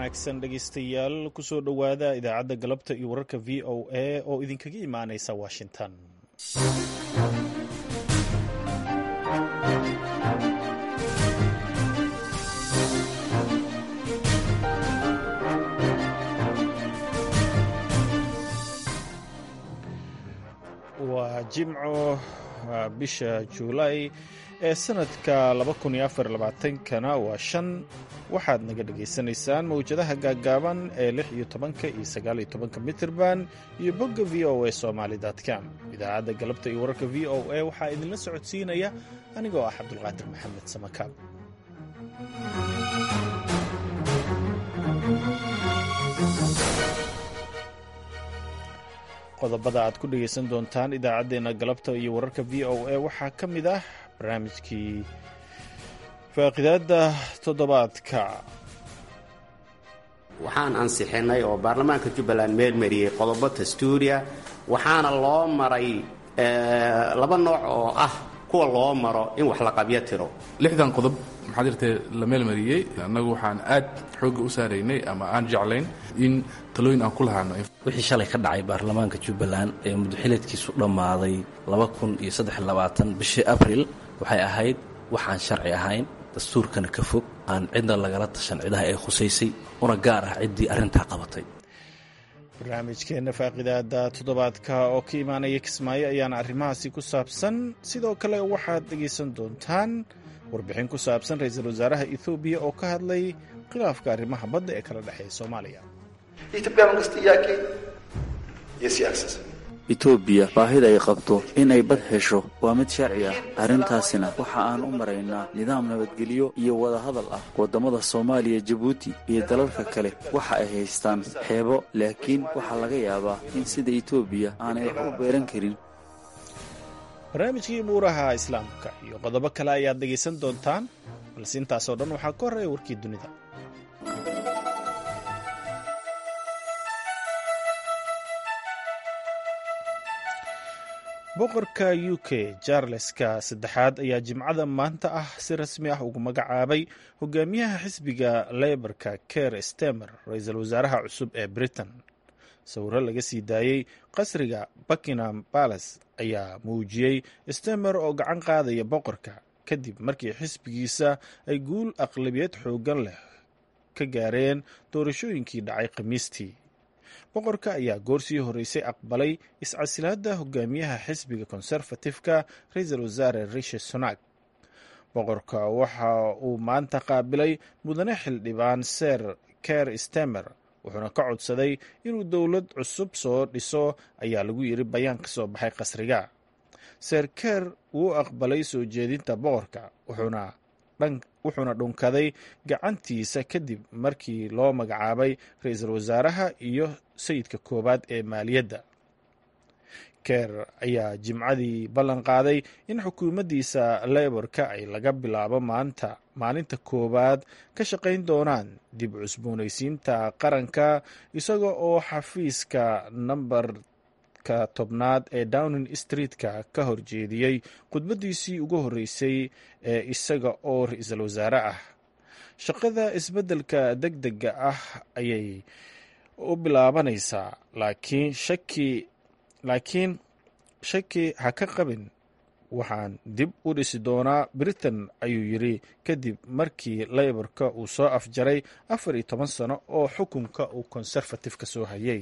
wanaagsan dhegaystayaal kusoo dhowaada idaacadda galabta iyo wararka v o a oo idinkaga imaanaysa washington waa jimco bisha juulaay ee sanadka kana waa shan waxaad naga dhagaysanaysaan mawjadaha gaaggaaban ee lix iyo tobanka iyo sagaal iyo tobanka mitirban iyo bogga v o a somaali com idaacadda galabta iyo wararka v o a waxaa idinla socodsiinaya anigoo ah cabdulqaadir maxamed samakaab qodobada aad ku dhegaysan doontaan idaacaddeenna galabta iyo wararka v o a waxaa ka mid ah barnaamijkii faaqidaadda toddobaadka waxaan ansixinay oo baarlamaanka jubbaland meel mariyey qodobo dastuuriya waxaana loo maray laba nooc oo ah kuwa loo maro in wax la qabyo tiro lixdan qodob maxaa jirtee la meelmariyey annagu waxaan aad xoogga u saaraynay ama aan jeclayn in talooyin aan ku lahaano wixii shalay ka dhacay baarlamaanka jubbaland ee muddoxileedkiisu dhammaaday bishii abril waxay ahayd waxaan sharci ahayn dastuurkana ka fog aan cidna lagala tashan cidaha ay khusaysay una gaar ah ciddii arrintaa qabatay barnaamijkeenna faaqidaada toddobaadka oo ka imaanaya kismaayo ayaana arrimahaasi ku saabsan sidoo kale waxaad dhegaysan doontaan warbixin ku saabsan ra-iisul wasaaraha ethoobiya oo ka hadlay khilaafka arrimaha badda ee kala dhexeeya soomaaliya etoobiya baahida ay qabto inay bad hesho waa mid sharci ah arrintaasina waxa aan u maraynaa nidaam nabadgelyo iyo wadahadal ah waddamada soomaaliya jabuuti iyo dalalka kale waxa ay haystaan xeebo laakiin waxaa laga yaabaa in sida etoobiya aanay wax u beeran karin barnaamijkii buuraha islaamka iyo qodobo kale ayaad dhegaysan doontaan balse intaasoo dhan waxaa ka horreeya warkii dunida boqorka u k jarleska saddexaad ayaa jimcada maanta ah si rasmi ah ugu magacaabay hogaamiyaha xisbiga leyborka ker stemer ra-iisul wasaaraha cusub ee britain sawiro laga sii daayey qasriga buckingham palace ayaa muujiyey stemer oo gacan qaadaya boqorka kadib markii xisbigiisa ay guul aqlabiyad xooggan leh ka gaareen doorashooyinkii dhacay khamiistii boqorka ayaa goorsii horreysay aqbalay iscasilaadda hogaamiyaha xisbiga konserfatifka ra-iisul wasaare rishi sunak boqorka waxa uu maanta qaabilay mudane xildhibaan ser ker stemer wuxuuna ka codsaday inuu dowlad cusub soo dhiso ayaa lagu yidhi bayaan ka soo baxay qasriga ser ker wuu aqbalay soo jeedinta boqorka wuxuuna wuxuuna dhunkaday gacantiisa kadib markii loo magacaabay ra-iisul wasaaraha iyo sayidka koowaad ee maaliyadda ker ayaa jimcadii ballan qaaday in xukuumaddiisa leyborka ay laga bilaabo maanta maalinta koowaad ka shaqayn doonaan dib cusboonaysiinta qaranka isaga oo xafiiska namber tobnaad ee downing streetka ka horjeediyey khudbaddiisii ugu horreysay ee isaga oo ra-iisul wasaare ah shaqada isbeddelka deg dega ah ayay u bilaabanaysaa laakiin shaki laakiin shaki ha ka qabin waxaan dib u dhisi doonaa britain ayuu yidhi kadib markii leyborka uu soo afjaray afar iyo toban sano oo xukunka uu konserfatifka soo hayay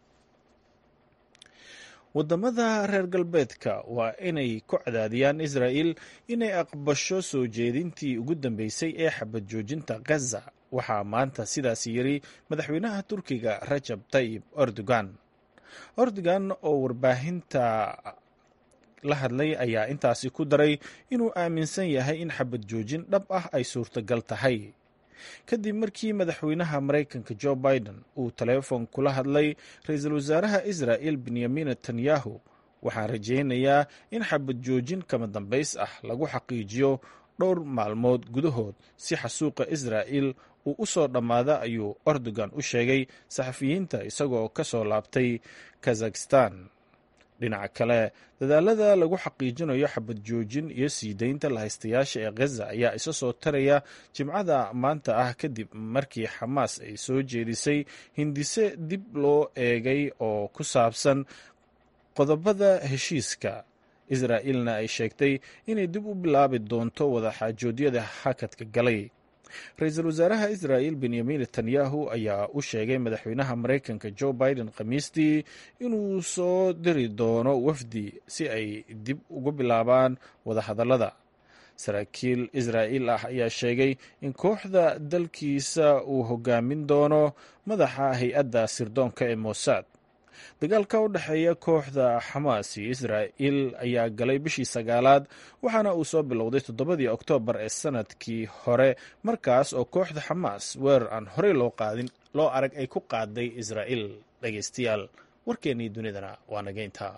waddamada reer galbeedka waa inay ku cadaadiyaan israa'il inay aqbasho soo jeedintii ugu dambeysay ee xabad joojinta gaza waxaa maanta sidaas yidhi madaxweynaha turkiga rajab tayib erdogan erdogan oo warbaahinta la hadlay ayaa intaasi ku daray inuu aaminsan yahay in xabad joojin dhab ah ay suurtagal tahay kadib markii madaxweynaha maraykanka jo biden uu taleefon kula hadlay ra-iisul wasaaraha israa'il benyamin netanyahu waxaan rajaynayaa in xabad joojin kama dambays ah lagu xaqiijiyo dhowr maalmood gudahood si xasuuqa israa'il uu u soo dhammaada ayuu erdogan u sheegay saxafiyiinta isagoo ka soo laabtay kazakhistan dhinaca kale dadaalada lagu xaqiijinayo xabad joojin iyo sii deynta lahaystayaasha ee khaza ayaa isa soo taraya jimcada maanta ah kadib markii xamaas ay soo jeedisay hindise dib loo eegay oo ku saabsan qodobada heshiiska israa'iilna ay sheegtay inay dib u bilaabi doonto wadaxaajoodyada hakadka galay ra-iisul wasaaraha israa'il benyamin netanyahu ayaa u sheegay madaxweynaha maraykanka joe biden khamiistii inuu soo diri doono wafdi si ay dib ugu bilaabaan wadahadallada saraakiil israa'iil ah ayaa sheegay in kooxda dalkiisa uu hogaamin doono madaxa hay-adda sirdoonka ee mossad dagaalka u dhexeeya kooxda xamaas iyo israa'il ayaa galay bishii sagaalaad waxaana uu soo bilowday toddobadii oktoobar ee sanadkii hore markaas oo kooxda xamaas weerar aan horey loo qaadin loo arag ay ku qaaday israa'il dhegaystayaal warkeennii dunidana waa naga intaa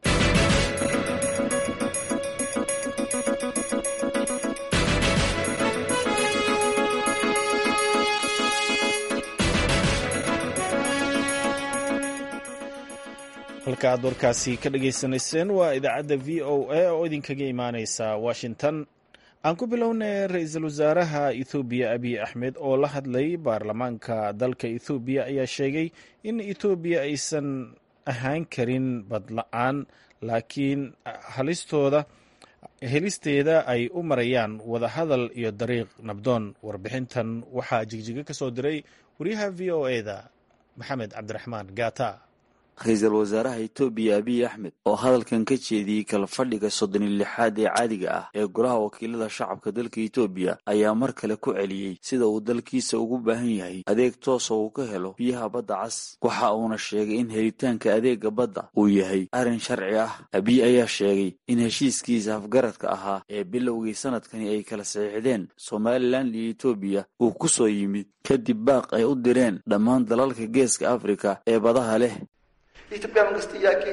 halka aad warkaasi ka dhagaysanayseen waa idaacadda v o a oo idinkaga imaaneysa washington aan ku bilownay ra-iisul wasaaraha ethoobiya abiy axmed oo la hadlay baarlamaanka dalka ethoobiya ayaa sheegay in etoobiya aysan ahaan karin badla-aan laakiin halistooda helisteeda ay u marayaan wadahadal iyo dariiq nabdoon warbixintan waxaa jigjiga ka soo diray wariyaha v o e-da maxamed cabdiraxmaan gaata ra-iisul wasaaraha etoobiya abiy axmed oo hadalkan ka jeediyey kala fadhiga soddon iyo lixaad ee caadiga ah ee golaha wakiilada shacabka dalka etoobiya ayaa mar kale ku celiyey sida uu dalkiisa ugu baahan yahay adeeg toosa uu ka helo biyaha badda cas waxa uuna sheegay in helitaanka adeega badda uu yahay arrin sharci ah abiy ayaa sheegay in heshiiskiisa afgaradka ahaa ee bilowgii sanadkani ay kala saxiixdeen somalilan iyo etoobiya uu ku soo yimid kadib baaq ay u direen dhammaan dalalka geeska afrika ee badaha leh የኢትዮጵያ መንግስት ጥያቄ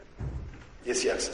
የሲ አክሰስ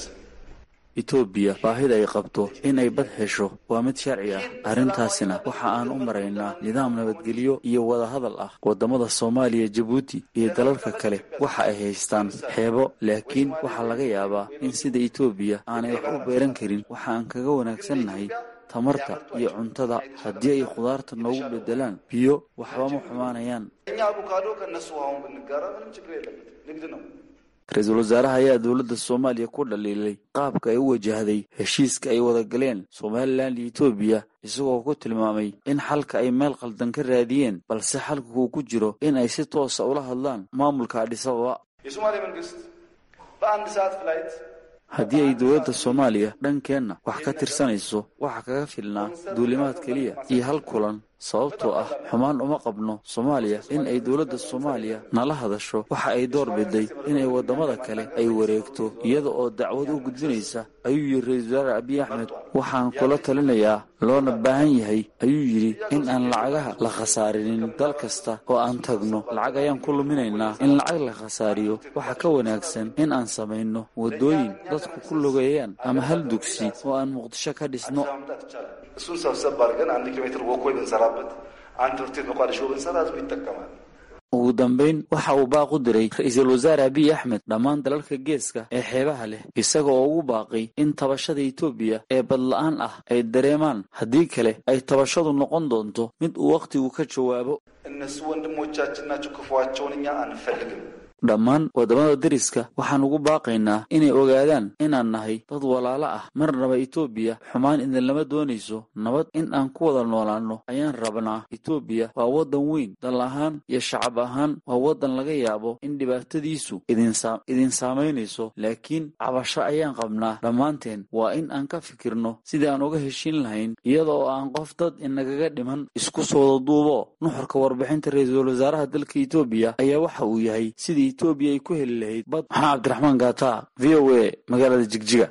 etoobiya baahida ay qabto inay bad hesho waa mid sharci ah arrintaasina waxa aan u maraynaa nidaam nabadgelyo iyo wadahadal ah waddamada soomaaliya jabuuti iyo dalalka kale waxa ay haystaan xeebo laakiin waxaa laga yaabaa in sida etoobiya aanay wax u beeran karin waxa aan kaga wanaagsannahay tamarta iyo cuntada haddii ay khudaarta noogu bedelaan biyo waxba ma xumaanayaan እኛ አቮካዶ ከእነሱ አሁን ብንጋራ ምንም ችግር የለበት ንግድ ነው ra-iisul wasaaraha ayaa dowladda soomaaliya ku dhaliilay qaabka ay u wajahday heshiiska ay wada galeen somalilan iyo etoobiya isagoo ku tilmaamay in xalka ay meel khaldan ka raadiyeen balse xalka uu ku jiro in ay si toosa ula hadlaan maamulka adhisababa የሶማሌ መንግስት በአንድ ሰዓት ፍላይት haddii ay dowladda soomaaliya dhankeenna wax ka tirsanayso waxa kaga filnaa duulimaad keliya iyo hal kulan sababtoo ah xumaan uma qabno soomaaliya in ay dowladda soomaaliya nala hadasho waxa ay door biday inay waddamada kale ay wareegto iyada oo dacwad u gudbinaysa ayuu yidhi ra-iisul wasaare abiy axmed waxaan kula talinayaa loona baahan yahay ayuu yidhi in aan lacagaha la khasaarinin dal kasta oo aan tagno lacag ayaan ku luminaynaa in lacag la khasaariyo waxa ka wanaagsan in aan samayno waddooyin dadku ku lugeeyaan ama hal dugsi oo aan muqdisho ka dhisno ማምጣት ይቻላል እሱን ሰብሰብ አድርገን አንድ ኪሎ ሜትር ወኮይ ብንሰራበት አንድ ትምህርት ቤት መቋደሾ ብንሰራ ህዝቡ ይጠቀማል ugu dambayn waxa uu baaq u diray ra-iisul wasaare abiy axmed dhammaan dalalka geeska ee xeebaha leh isaga oo ugu baaqay in tabashada etoobiya ee badla-aan ah ay dareemaan haddii kale ay tabashadu noqon doonto mid uu wakhtigu ka jawaabo እነሱ ወንድሞቻችን ናቸው ክፉዋቸውን እኛ አንፈልግም dhammaan waddamada deriska waxaan ugu baaqaynaa inay ogaadaan inaan nahay dad walaalo ah marnaba etoobiya xumaan idinlama doonayso nabad in aan ku wada noolaanno ayaan rabnaa etoobiya waa waddan weyn dal ahaan iyo shacab ahaan waa waddan laga yaabo in dhibaatadiisu idin saamaynayso laakiin cabasho ayaan qabnaa dhammaanteen waa in aan ka fikirno sidii aan uga heshiin lahayn iyada oo aan qof dad inagaga dhiman isku soo wada duubo nuxurka warbixinta ra-iisul wasaaraha dalka etoobiya ayaa waxa uu yahay sidii etoobiya ay ku heli lahayd bad maxaa cabdiraxmaan gaata v o a magaalada jigjiga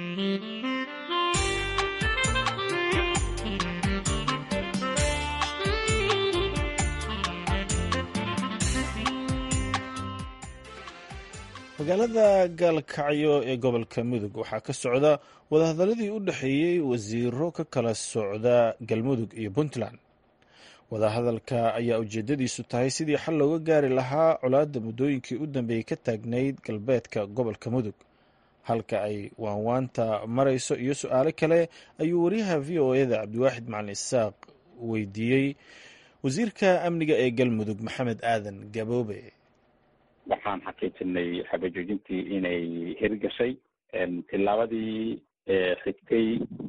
magaalada gaalkacyo ee gobolka mudug waxaa ka socda wadahadaladii u dhexeeyey wasiiro ka kala socda galmudug iyo puntland wadahadalka ayaa ujeedadiisu tahay sidii xal looga gaari lahaa colaadda muddooyinkii u dambeeyey ka taagnayd galbeedka gobolka mudug halka ay waanwaanta marayso iyo su-aalo kale ayuu wariyaha v o eda cabdiwaaxid macalin isaaq weydiiyey wasiirka amniga ee galmudug maxamed aadan gaboobe waxaan xaqiijinay xabajoojintii inay hirgashay tilaabadii xigtay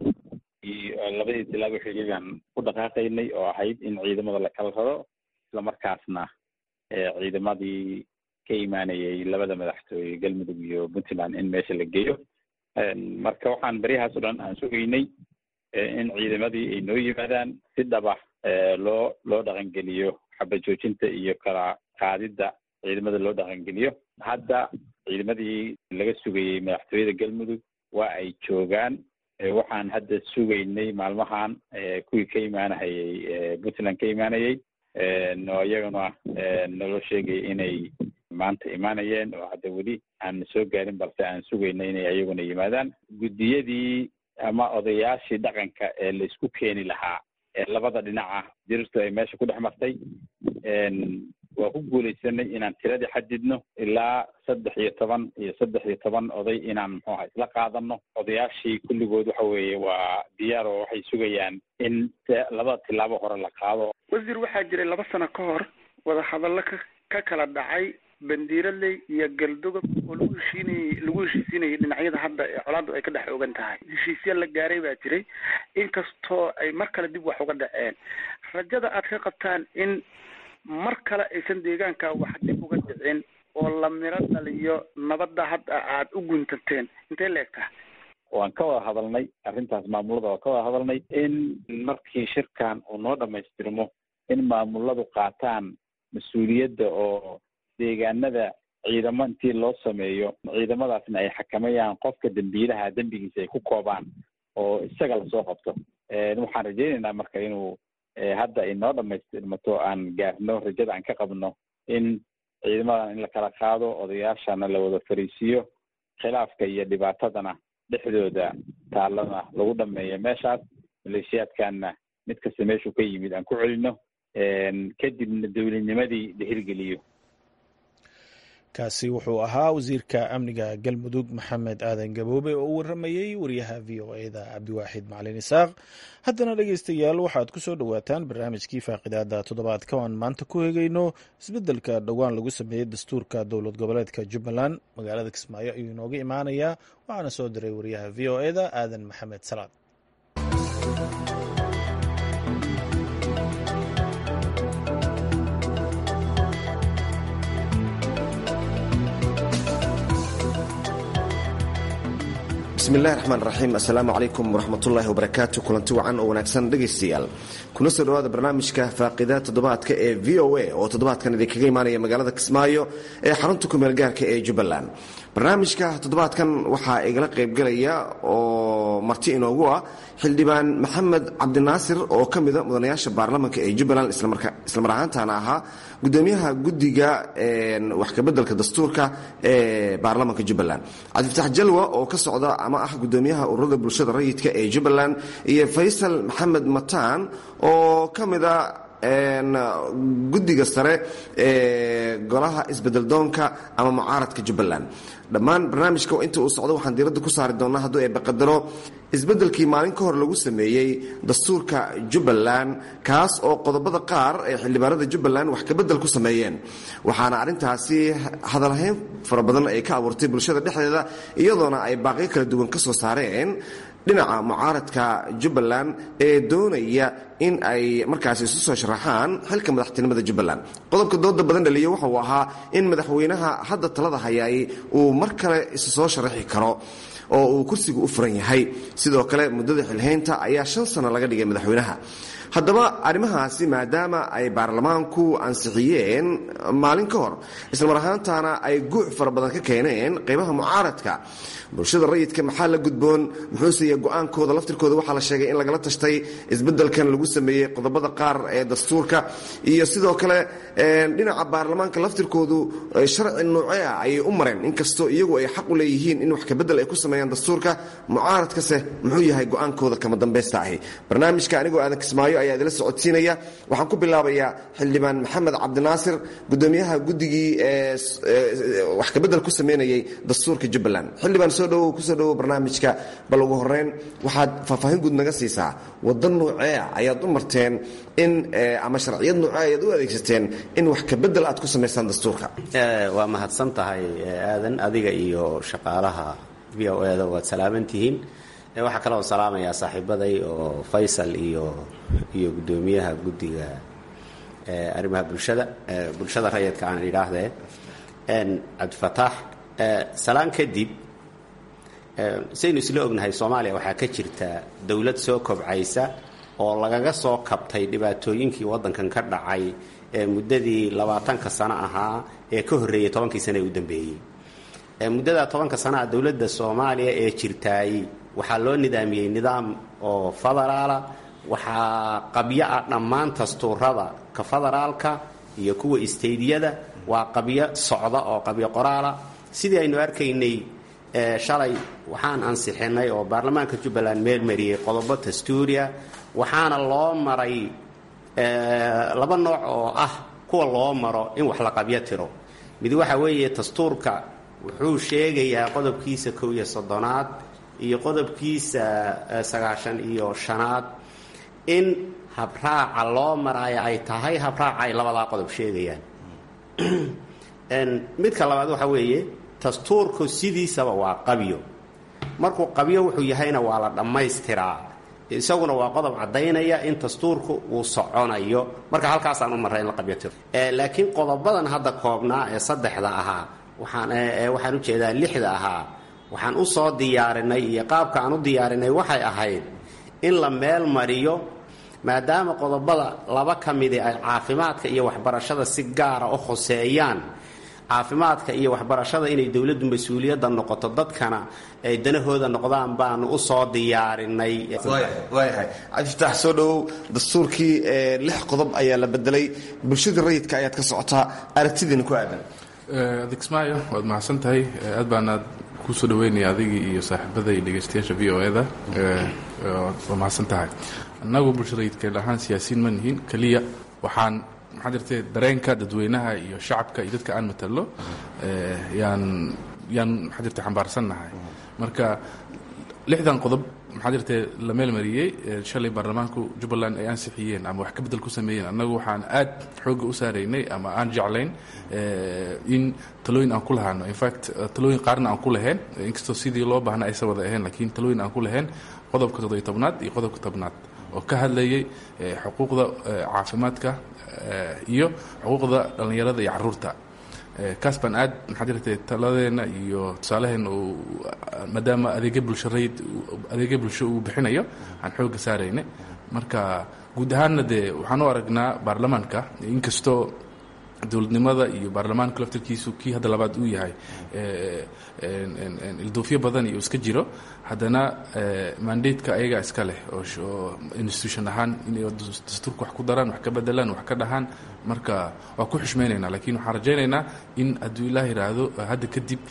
iyo labadii tilaabo xigay baan ku dhaqaaqaynay oo ahayd in ciidamada la kala raro islamarkaasna ciidamadii ka imaanayay labada madaxtooye galmudug iyo puntland in meesha la geeyo marka waxaan baryahaas o dhan aan sugaynay in ciidamadii ay noo yimaadaan si dhaba loo loo dhaqangeliyo xabajoojinta iyo kala qaadidda ciidamada loo dhaqangeliyo hadda ciidamadii laga sugayey madaxtooyada galmudug waa ay joogaan waxaan hadda sugaynay maalmahan kuwii ka imaanahayay puntland ka imaanayay oo iyaguna naloo sheegay inay maanta imaanayeen oo hadda weli aan soo gaarin balse aan sugaynay inay iyaguna yimaadaan guddiyadii ama odayaashii dhaqanka ee la isku keeni lahaa ee labada dhinaca dirirtu ay meesha ku dhex martay waa ku guulaysanay inaan tiradii xadidno ilaa saddex iyo toban iyo saddex iyo toban oday inaan muxuu aha isla qaadano odayaashii kulligood waxa weeye waa diyaar oo waxay sugayaan in labada tilaabo hore la qaado wasiir waxaa jiray laba sano ka hor wadahadallo ka ka kala dhacay bandiiraley iyo galdogob oo lagu heshiinayey lagu heshiisiinayay dhinacyada hadda ee colaaddu ay ka dhex ogan tahay heshiisya la gaaray baa jiray inkastoo ay mar kale dib wax uga dhaceen rajada aad ka qabtaan in mar kale aysan deegaanka wax dib uga dhicin oo la miro dhaliyo nabadda hadda aad u guntanteen intay la egtaha waan ka wada hadalnay arrintaas maamulada waan ka wada hadalnay in markii shirkan uu noo dhamaystirmo in maamuladu qaataan mas-uuliyadda oo deegaanada ciidamo intii loo sameeyo ciidamadaasna ay xakamayaan qofka dembiilaha dembigiisa ay ku koobaan oo isaga lasoo qabto waxaan rajaynaynaa marka inuu hadda inoo dhamaystirmato aan gaarno rajada aan ka qabno in ciidamadan in la kala qaado odayaashana la wada fariisiiyo khilaafka iyo dhibaatadana dhexdooda taalana lagu dhameeyo meeshaas maleeshiyaadkanna mid kasta meeshuu ka yimid aan ku celino kadibna dowladnimadii la hirgeliyo kaasi wuxuu ahaa wasiirka amniga galmudug maxamed aadan gaboobe oo u waramayey wariyaha v o eda cabdiwaaxid macalin isaaq haddana dhegeystayaal waxaad ku soo dhowaataan barnaamijkii faaqidaada toddobaadka o aan maanta ku hegayno isbeddelka dhowaan lagu sameeyey dastuurka dowlad goboleedka jubbaland magaalada kismaayo ayuu inooga imaanayaa waxaana soo diray wariyaha v o eda aadan maxamed salaad bismillahi raxmaan raxiim assalaamu calaykum waraxmatullaahi wabarakaatu kulanti wacan oo wanaagsan dhegaystayaal kuna soo dhowaada barnaamijka faaqida toddobaadka ee v o a oo toddobaadkan idinkaga imaanaya magaalada kismaayo ee xarunta kumeel gaarka ee jubbaland barnaamijka toddobaadkan waxaa igala qaybgalaya oo marti inoogu ah xildhibaan maxamed cabdinaasir oo ka mida mudanayaasha baarlamanka ee jubbaland islamar ahaantana ahaa gudoomiyaha guddiga wax kabeddelka dastuurka ee baarlamanka jubbaland cabdifatax jalwa oo ka socda ama ah gudoomiyaha ururada bulshada rayidka ee jubbaland iyo faysal maxamed mataan oo ka mida guddiga sare ee golaha isbedeldoonka ama mucaaradka jubbaland dhammaan barnaamijka inta uu socdo waxaan diiradda ku saari doonaa hadduu ay baqadaro isbeddelkii maalin ka hor lagu sameeyey dastuurka jubbaland kaas oo qodobada qaar ee xildhibaanada jubbaland wax kabedel ku sameeyeen waxaana arrintaasi hadalhayn fara badan ay ka abuurtay bulshada dhexdeeda iyadoona ay baaqyo kala duwan ka soo saareen dhinaca mucaaradka jubbaland ee doonaya in ay markaasi isu soo sharaxaan xilka madaxtinimada jubbaland qodobka dooda badan dhaliya waxa uu ahaa in madaxweynaha hadda talada hayaay uu mar kale isu soo sharaxi karo oo uu kursiga u furan yahay sidoo kale muddada xilhaynta ayaa shan sano laga dhigay madaxweynaha haddaba arrimahaasi maadaama ay baarlamaanku ansixiyeen maalin ka hor islamar ahaantaana ay guuc fara badan ka keeneen qaybaha mucaaradka bulshada rayidka maxaa la gudboon muxuuseya go-aankooda laftirkooda waxaa la sheegay in lagala tashtay isbeddelkan lagu sameeyey qodobada qaar ee dastuurka iyo sidoo kale dhinaca baarlamaanka laftirkoodu sharci noocee ah ayay u mareen inkastoo iyagu ay xaq u leeyihiin in wax kabedel ay ku sameeyaan dastuurka mucaaradkase muxuu yahay go-aankooda kama dambaysta ahi barnaamijka anigoo aadan kismaayo ayaa idila socodsiinaya waxaan ku bilaabayaa xildhibaan maxamed cabdinaasir gudoomiyaha guddigii wax kabedel ku sameynayay dastuurka jubbaland xildhibaan soo dhowow kusoo dhowow barnaamijka bal ugu horeyn waxaad faahfaahin guud naga siisaa waddan nuuceea ayaad u marteen in ama sharciyad nuucea ayaad u adeegsateen in wax kabedel aad ku samaysaan dastuurka waa mahadsan tahay aadan adiga iyo shaqaalaha v o eda waad salaaman tihiin waxaa kaloo salaamayaa saaxiibaday oo faysal iyo iyo guddoomiyaha guddiga arrimaha bulshada bulshada rayidka aan idhaahdee cabdifataax salaan kadib saynu isla ognahay soomaaliya waxaa ka jirta dowlad soo kobcaysa oo lagaga soo kabtay dhibaatooyinkii waddankan ka dhacay ee muddadii labaatanka sano ahaa ee ka horreeyay tobankii sano ee u dambeeyey muddada tobanka sanaha dowladda soomaaliya ee jirtaay waxaa loo nidaamiyey nidaam oo federaala waxaa qabyo ah dhammaan dastuurada ka federaalka iyo kuwa isteydyada waa qabyo socda oo qabyo qoraala sidii aynu arkaynay shalay waxaan ansixinay oo baarlamaanka jubbaland meel mariyey qodobo dastuuriya waxaana loo maray laba nooc oo ah kuwa loo maro in wax la qabyo tiro mid waxa weeye dastuurka wuxuu sheegayaa qodobkiisa kow iyo soddonaad iyo qodobkiisa sagaashan iyo shanaad in habraaca loo maraayo ay tahay habraaca ay labadaa qodob sheegayaan midka labaad waxa weeye dastuurku sidiisaba waa qabyo markuu qabyo wuxuu yahayna waa la dhammaystiraa isaguna waa qodob caddaynaya in dastuurku uu soconayo marka halkaasaan u marray in la qabyo tiro laakiin qodobadan hadda koobnaa ee saddexda ahaa waxaan waxaan u jeedaa lixda ahaa waxaan u soo diyaarinay iyo qaabka aan u diyaarinay waxay ahayd in la meel mariyo maadaama qodobada laba ka midi ay caafimaadka iyo waxbarashada si gaara u khoseeyaan caafimaadka iyo waxbarashada inay dowladdu mas-uuliyadda noqoto dadkana ay danahooda noqdaan baanu u soo diyaarinay waayahay cabdifitaax soo dhowow dastuurkii lix qodob ayaa la bedelay bulshadii rayidka ayaad ka socotaa aragtidiina ku aadan adig ismaayo waad mahadsan tahay aad baanaad kusoo dhaweynaya adigii iyo saaxiibada iyo dhegeystayaasha v o eda waa mahadsan tahay annagu bulsharayidkeen ahaan siyaasiyiin ma nihiin keliya waxaan maxaa jirtay dareenka dadweynaha iyo shacabka iyo dadka aan matalo yaan yaan maxaa jirtay xambaarsannahay marka lixdan qodob maxaa jirtay la meelmariyey shalay baarlamaanku jubbaland ay ansixiyeen ama wax ka bedel ku sameeyeen annagu waxaan aad xoogga u saaraynay ama aan jeclayn in talooyin aan ku lahaano infact talooyin qaarna aan ku lahayn inkastoo sidii loo baahna aysan wada ahayn laakiin talooyin aan ku lahayn qodobka toddobiyo tobnaad iyo qodobka tobnaad oo ka hadlayay xuquuqda caafimaadka iyo xuquuqda dhallinyarada iyo caruurta kaas baan aad maxaa jirtay taladeenna iyo tusaaleheenna uu maadaama adeegyo bulsho rayid adeegyo bulsho uu bixinayo aan xoogga saaraynay marka guud ahaanna dee waxaan u aragnaa baarlamaanka inkastoo dowladnimada iyo baarlamaanka laftarkiisu kii hadda labaad uu yahay ilduufyo badan iyo iska jiro haddana mandateka ayagaa iska leh oo institution ahaan inay dastuurka wax ku daraan wax ka bedelaan wax ka dhahaan marka waa ku xushmaynaynaa lakiin waxaan rajaynaynaa in hadduu ilaah yidhaahdo hadda kadib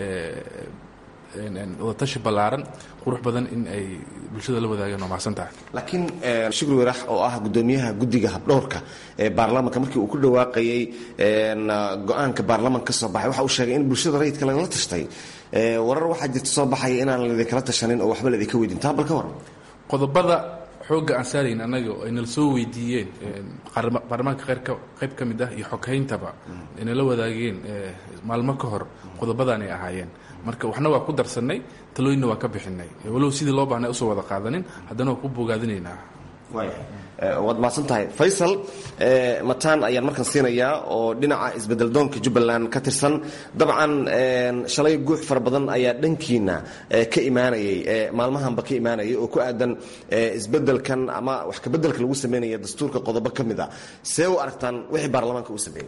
wadatashi ballaaran qurux badan in ay bulshada la wadaagaan waa mahadsan tahay laakiin shukri warax oo ah gudoomiyaha guddiga habdhowrka ee baarlamaanka markii uu ku dhawaaqayey go-aanka baarlamaanka ka soo baxay waxa uu sheegay in bulshada rayidka lagala tashtay warar waxaa jirta soo baxaya inaan laidinkala tashanin oo waxba laidinka weydin taa bal ka waran qodobada xoogga aan saarayn annaga oo aynala soo weydiiyeen baarlamaanka qayb ka mid ah iyo xoghayntaba aynala wadaageen maalmo ka hor qodobadaan ay ahaayeen marka waxna waa ku darsannay talooyinna waa ka bixinay walow sidii loo baahnay usoo wada qaadanin haddana waa ku bogaadinaynaa waad mahadsan tahay faysal mataan ayaan markan siinayaa oo dhinaca isbedeldoonka jubbaland ka tirsan dabcan shalay guux fara badan ayaa dhankiina ka imaanayay maalmahanba ka imaanayay oo ku aadan isbedelkan ama wax kabedelka lagu sameynaya dastuurka qodobo ka mid a see u aragtaan wixii baarlamaanka uu sameeyey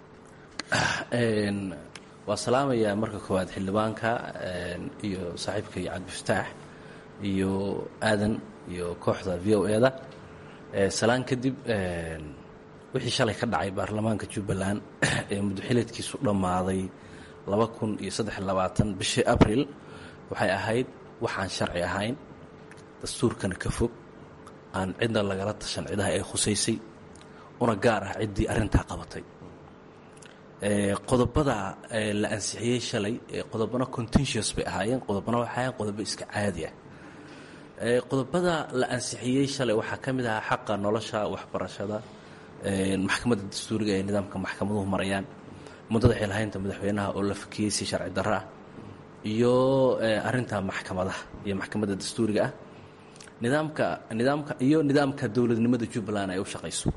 waa salaamayaa marka koowaad xildhibaanka iyo saaxiibka iyo cabdifataax iyo aadan iyo kooxda v o e da salaan kadib wixii shalay ka dhacay baarlamaanka jubbaland ee muddoxileedkiisu dhammaaday laba kun iyo saddex labaatan bishii abril waxay ahayd waxaan sharci ahayn dastuurkana ka fog aan cidna lagala tashan cidaha ay khusaysay una gaar ah ciddii arrintaa qabatay qodobada la ansixiyey shalay qodobana contentious bay ahaayeen qodobana waxay ahaayeen qodobo iska caadi ah qodobada la ansixiyey shalay waxaa ka mid ahaa xaqa nolosha waxbarashada maxkamadda dastuuriga ee nidaamka maxkamaduhu marayaan muddada xilhaynta madaxweynaha oo la fakiyey si sharci darro ah iyo arinta maxkamadaha iyo maxkamadda dastuuriga ah nidaamka nidaamka iyo nidaamka dowladnimada jubbaland ay u shaqayso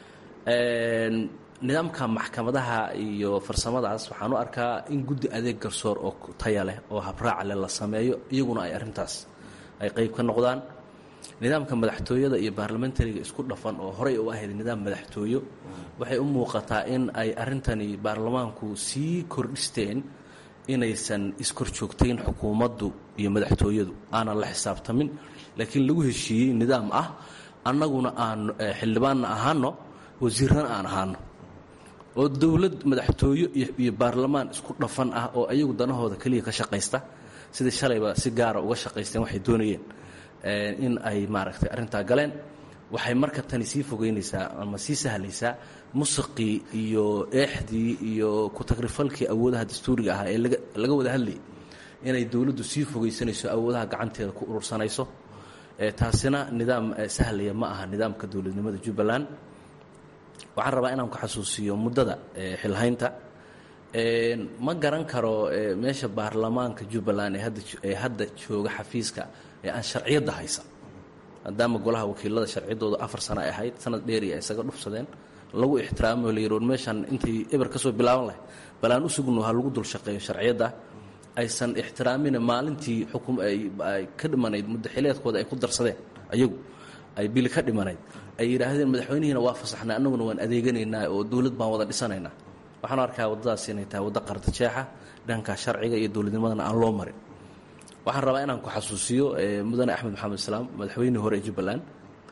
nidaamka maxkamadaha iyo farsamadaas waxaan u arkaa in guddi adeeg garsoor oo taya leh oo habraaca leh la sameeyo iyaguna ay arintaas ay qeyb ka noqdaan nidaamka madaxtooyada iyo baarlamentariga isku dhafan oo horey u ahayd nidaam madaxtooyo waxay u muuqataa in ay arintani baarlamaanku sii kordhisteen inaysan iskorjoogtayn xukuumaddu iyo madaxtooyadu aanan la xisaabtamin laakiin lagu heshiiyey nidaam ah annaguna aan xildhibaanna ahaano wasiirrana aan ahaano oo dowlad madaxtooyo iyo baarlamaan isku dhafan ah oo ayagu danahooda keliya ka shaqaysta sidai shalayba si gaara uga shaqaysteen waxay doonayeen in ay maaragtay arrintaa galeen waxay marka tani sii fogeynaysaa ama sii sahlaysaa musiqii iyo eexdii iyo ku-tagrifalkii awoodaha dastuuriga ahaa ee laga wada hadlayay inay dowladdu sii fogeysanayso awoodaha gacanteeda ku urursanayso taasina nidaam sahlaya ma aha nidaamka dowladnimada jubbaland waxaan rabaa inaan ku xasuusiyo muddada xilhaynta ma garan karo meesha baarlamaanka jubbaland ee hadda jooga xafiiska ee aan sharciyadda haysan maadaama golaha wakiilada sharciyaddooda afar sano ay ahayd sanad dheeri ay isaga dhufsadeen lagu ixtiraamo la yiroon meeshan intay eber ka soo bilaaban lahay balaan u sugno ha lagu dul shaqeeyo sharciyadda aysan ixtiraamina maalintii xukum ay ka dhimanayd muddaxileedkooda ay ku darsadeen ayagu ay bili ka dhimanayd ay yidhaahdeen madaxweynihiina waa fasaxnay annaguna waan adeeganaynaa oo dowlad baan wada dhisanaynaa waxaan arkaa waddadaas inay tahay waddo qardajeexa dhanka sharciga iyo dowladnimadana aan loo marin waxaan rabaa inaan ku xasuusiyo mudane axmed maxamed islaam madaxweynihii hore ee jubbaland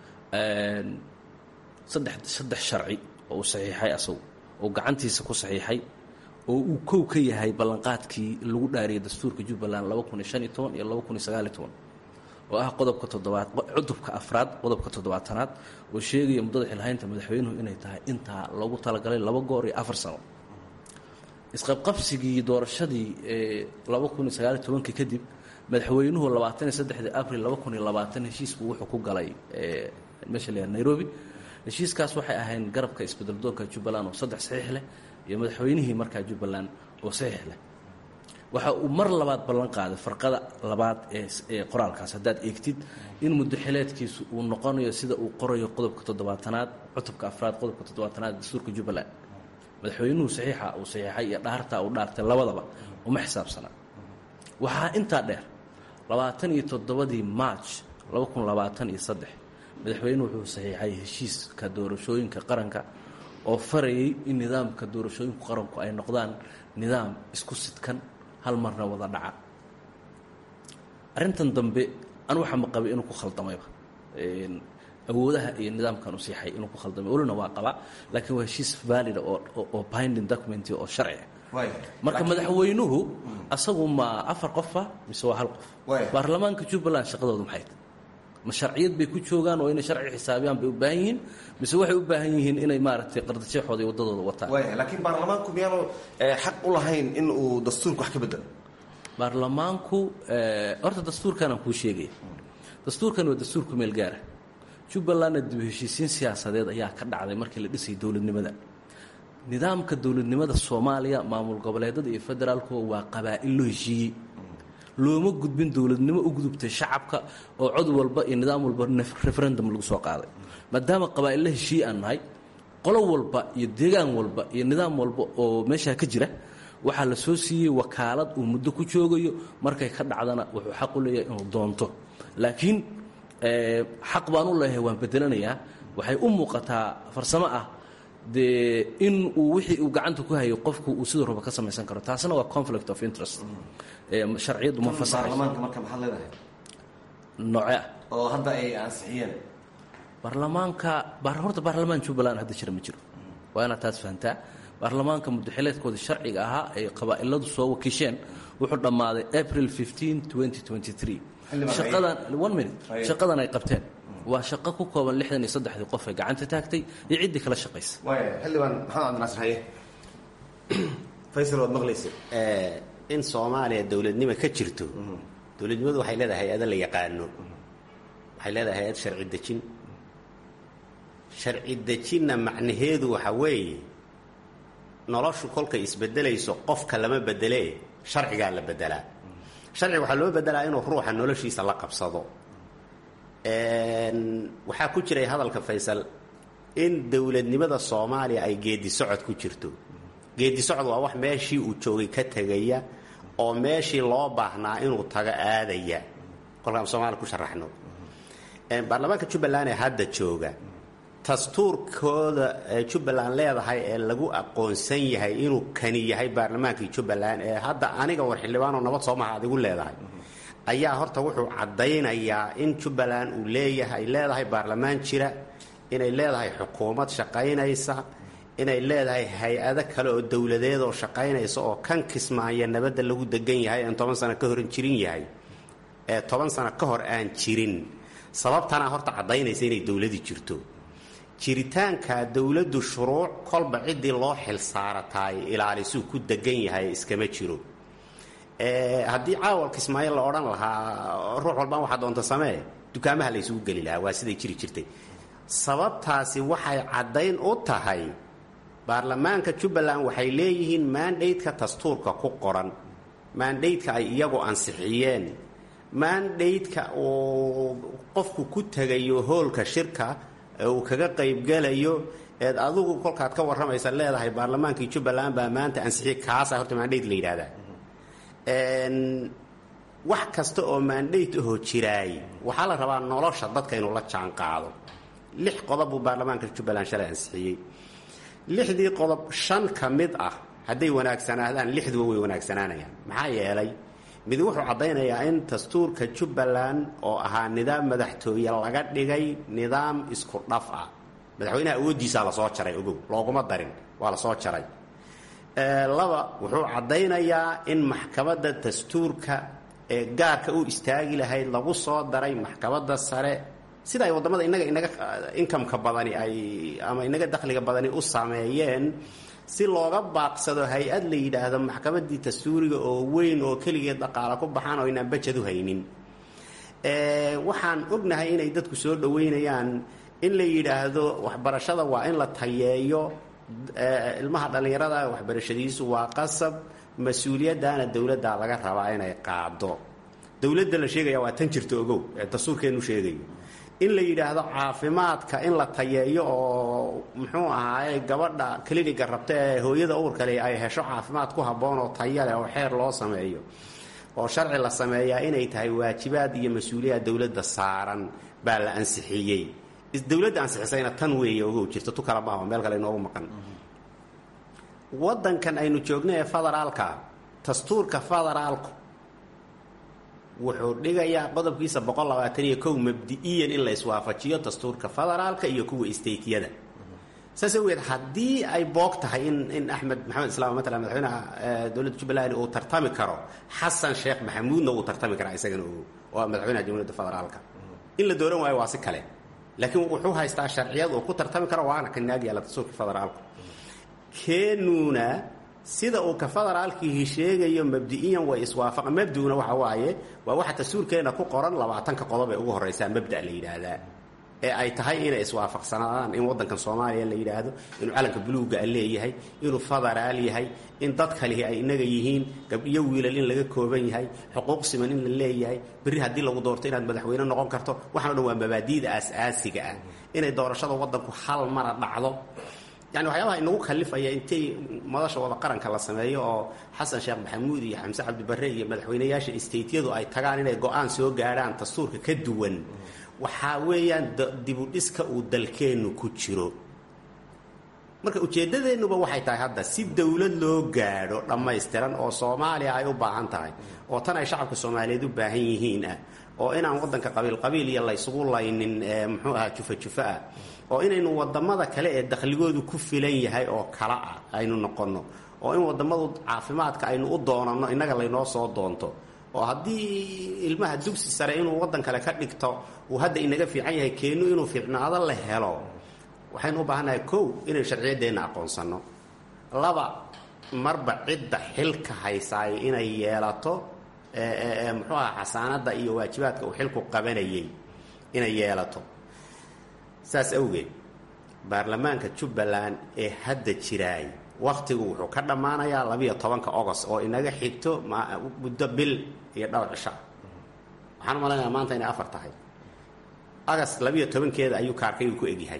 saddex saddex sharci oo uu saxiixay asagu oo gacantiisa ku saxiixay oo uu kow ka yahay ballanqaadkii lagu dhaariyay dastuurka jubbaland laba kun iyo shan iyo toban iyo laba kun iyo sagaal iyo toban oo ah qodobka toddobaad cudubka afraad qodobka toddobaatanaad oo sheegaya muddada xilhaynta madaxweynuhu inay tahay intaa loogu talagalay laba goor iyo afar sano isqabqabsigii doorashadii ee laba kun iyo sagaal iyo tobankii kadib madaxweynuhu labaatan iyo saddexdii abril laba kun iyo labaatan heshiisku wuxuu ku galay meesha la nairobi heshiiskaas waxay ahayn garabka isbedeldoonka jubbaland oo saddex saxiix leh iyo madaxweynihii markaa jubbaland oo saxiix leh waxa uu mar labaad ballan qaaday farqada labaad ee qoraalkaas haddaad eegtid in muddaxileedkiisu uu noqonayo sida uu qorayo qodobka toddobaatanaad cutubka afraad qodobka toddobaatanaad dastuurka jubbaland madaxweynuhu saxiixa uu saxiixay iyo dhaartaa uu dhaartay labadaba uma xisaabsanaa waxaa intaa dheer labaatan iyo toddobadii march laba kun labaatan iyo saddex madaxweynuhu wuxuu saxiixay heshiiska doorashooyinka qaranka oo farayay in nidaamka doorashooyinku qaranku ay noqdaan nidaam isku sidkan hal marna wada dhaca arrintan dambe anu waxaa ma qabay inuu ku khaldamayba awoodaha iyo nidaamkan u siixay inuu ku khaldamay welina waa qabaa laakiin waa heshiis valida oo binding document oo sharci marka madaxweynuhu asagu ma afar qofa mise waa hal qof baarlamaanka jubbaland shaqadoodu maxay tahay ma sharciyad bay ku joogaan oo inay sharci xisaabiyaan bay u baahan yihiin mise waxay u baahan yihiin inay maaragtay qardajeexooda iyo waddadooda wataan laakiin baarlamaanku miyaanu xaq u lahayn in uu dastuurka wax ka bedelo baarlamaanku horta dastuurkanaan kuu sheegaya dastuurkan waa dastuurku meel gaara jubbalandna dib heshiisiin siyaasadeed ayaa ka dhacday markii la dhisayay dowladnimada nidaamka dowladnimada soomaaliya maamul goboleedada iyo federaalku waa qabaa'il loo heshiiyey looma gudbin dowladnimo u gudubtay shacabka oo cod walba iyo nidaam walba referendum lagu soo qaaday maadaama qabaa'illa heshiiye aan nahay qolo walba iyo deegaan walba iyo nidaam walba oo meeshaa ka jira waxaa la soo siiyey wakaalad uu muddo ku joogayo markay ka dhacdana wuxuu xaq u leeyahay inuu doonto laakiin xaq baan u leeyahay waan bedelanayaa waxay u muuqataa farsamo ah dee in uu wixii uu gacanta ku hayo qofku uu siduu raba ka samaysan karo taasina waa conflict of interest sharciyaddu ma baarlamaanka marka maxaad leedahay nooce ah oo hadda ay ansixiyeen baarlamaanka horta baarlamaan jubbaland hadda jira ma jiro waa inaad taas fahantaa baarlamaanka muddaxileedkooda sharciga ahaa ay qabaa'iladu soo wakiisheen wuxuu dhammaaday april shaqadan one minute shaqadan ay qabteen waa shaqo ku kooban lixdan iyo saddexdii qof ee gacanta taagtay iyo ciddii kala shaqaysa waaya xildhibaan maxamed cabdinaasir haye faysal waad maqlaysa in soomaaliya dowladnimo ka jirto dowladnimadu waxay leedahay hay-ado la yaqaano waxay leedahay hay-ad sharci dejin sharci dejinna macnaheedu waxa weeye noloshu kolkay isbedelayso qofka lama bedelee sharcigaa la bedelaa sharciga waxaa loo bedelaa inuu ruuxa noloshiisa la qabsado waxaa ku jiray hadalka faysal in dowladnimada soomaaliya ay geedi socod ku jirto geedi socod waa wax meeshii uu joogay ka tegaya oo meeshii loo baahnaa inuu tago aadaya kolkaan soomaaliya ku sharaxno baarlamaanka jubbaland ee hadda jooga dastuurkooda jubbaland leedahay ee lagu aqoonsan yahay inuu kani yahay baarlamaankii jubbaland ee hadda aniga war xildhibaanoo nabad soomaha adigu leedahay ayaa horta wuxuu caddaynayaa in jubbaland uu leeyahay leedahay baarlamaan jira inay leedahay xukuumad shaqaynaysa inay leedahay hay-ado kale oo dowladeed oo shaqaynaysa oo kan kismaaya nabadda lagu degan yahay aan toban sano ka horan jirin yahay ee toban sano ka hor aan jirin sababtana horta caddaynaysa inay dowladii jirto jiritaanka dowladdu shuruuc kolba ciddii loo xil saarataay ilaalisuu ku degan yahay iskama jiro haddii caawal kismaayo la odhan lahaa ruux walbaan waxaa doonta samee dukaamaha la ysugu geli lahaa waa siday jiri jirtay sababtaasi waxay caddayn u tahay baarlamaanka jubbaland waxay leeyihiin maandhaydka dastuurka ku qoran maandhaydka ay iyagu ansixiyeen maandhaydka uu qofku ku tegayo hoolka shirka ee uu kaga qaybgelayo eed adigu kolkaad ka warramaysa leedahay baarlamaankii jubbaland baa maanta ansixiyey kaasa horta maandhayd la yidhahdaa wax kasta oo maandhayd ahoo jiraay waxaa la rabaa nolosha dadka inuu la jaan qaado lix qodob buu baarlamaanka jubbaland shalay ansixiyey lixdii qodob shan ka mid ah hadday wanaagsanaadaan lixduba way wanaagsanaanayaan maxaa yeelay mid wuxuu caddaynayaa in dastuurka jubbaland oo ahaa nidaam madaxtooye laga dhigay nidaam isku dhaf ah madaxweynaha awooddiisaa lasoo jaray ogow looguma darin waa lasoo jaray laba wuxuu caddaynayaa in maxkamadda dastuurka ee gaarka u istaagi lahayd lagu soo daray maxkamadda sare sida ay waddamada inaga inaga inkamka badani ay ama inaga dakhliga badani u sameeyeen si looga baaqsado hay-ad la yidhaahdo maxkamaddii dastuuriga oo weyn oo keligeed dhaqaala ku baxaan oo inaan bajad u haynin waxaan ognahay inay dadku soo dhoweynayaan in la yidhaahdo waxbarashada waa in la tayeeyo ilmaha dhallinyarada waxbarashadiisu waa qasab mas-uuliyaddaana dowladdaa laga rabaa inay qaado dowladda la sheegaya waa tan jirta ogow ee dastuurkeennu sheegayo in la yidhaahdo caafimaadka in la tayeeyo oo muxuu ahaaye gabadha kliniga rabta ee hooyada uurkale ay hesho caafimaad ku habboon oo tayaleh oo xeer loo sameeyo oo sharci la sameeyaa inay tahay waajibaad iyo mas-uuliyaad dowladda saaran baa la ansixiyey dowladda ansixisayna tan weeye ogow jirta tu kala maaho meel kale inoogu maqan waddankan aynu joogno ee federaalka dastuurka federaalku wuxuu dhigayaa qodobkiisa boqol labaatan iyo kow mabdi-iyan in la iswaafajiyo dastuurka federaalka iyo kuwa stateyada saas awgeed haddii ay boog tahay in in axmed maxamed islaam matala madaxweynaha dowladda jubbaland uu tartami karo xasan sheekh maxamuudna uu tartami karaa isagana ogow oo madaxweynaha jamhuuriyadda federaalka in la dooran waayo waa si kale laakiin wuxuu haystaa sharciyad uu ku tartami karo waana ka naag yaalla dastuurka federaalku keenuuna sida uu ka federaalkiihi sheegayo mabdi-iyan way iswaafaqa mabduna waxa waaye waa waxa dastuurkeenna ku qoran labaatanka qodob ee ugu horreysaa mabda la yidhaahdaa ee ay tahay inay iswaafaqsanaadaan in waddankan soomaaliya la yidhaahdo inuu calanka buluugga leeyahay inuu federaal yahay in dad kalihi ay inaga yihiin gabdhiyo wiilal in laga kooban yahay xuquuq siman in la leeyahay berri haddii lagu doorto inaad madaxweyne noqon karto waxaan o dhan waa mabaadi'da aas-aasiga ah inay doorashada waddanku hal mara dhacdo yani waxyaabaha inagu kalifaya intay madasha wada qaranka la sameeyo oo xasan sheekh maxamuud iyo xamse cabdibarre iyo madaxweynayaasha stateyadu ay tagaan inay go-aan soo gaadhaan dastuurka ka duwan waxaa weeyaan dibudhiska uu dalkeennu ku jiro marka ujeeddadeennuba waxay tahay hadda si dowlad loo gaadho dhammaystiran oo soomaaliya ay u baahan tahay oo tan ay shacabka soomaaliyeed u baahan yihiin ah oo inaan waddanka qabiil-qabiil iyo laysugu laynin muxuu ahaa jufa-jufa ah oo inaynu wadamada kale ee dakhligoodu ku filan yahay oo kala ah aynu noqonno oo in wadamadu caafimaadka aynu u doonanno innaga laynoo soo doonto oo haddii ilmaha dugsi sare inuu waddan kale ka dhigto uu hadda inaga fiican yahay keenu inuu fiicnaado la helo waxaynu u baahannahay kow inay sharciyaddeenna aqoonsanno laba marba cidda xilka haysaay inay yeelato muxuu aha xasaanadda iyo waajibaadka uu xilku qabanayay inay yeelato saas awgeed baarlamaanka jubbaland ee hadda jiraay wakhtigu wuxuu ka dhammaanayaa labiyo tobanka ogost oo inaga xigto muddo bil iyo dhowr cisho waxaan u malaynayaa maanta inay afar tahay agast labiyo tobankeeda ayuu kaarkaygu ku egyahay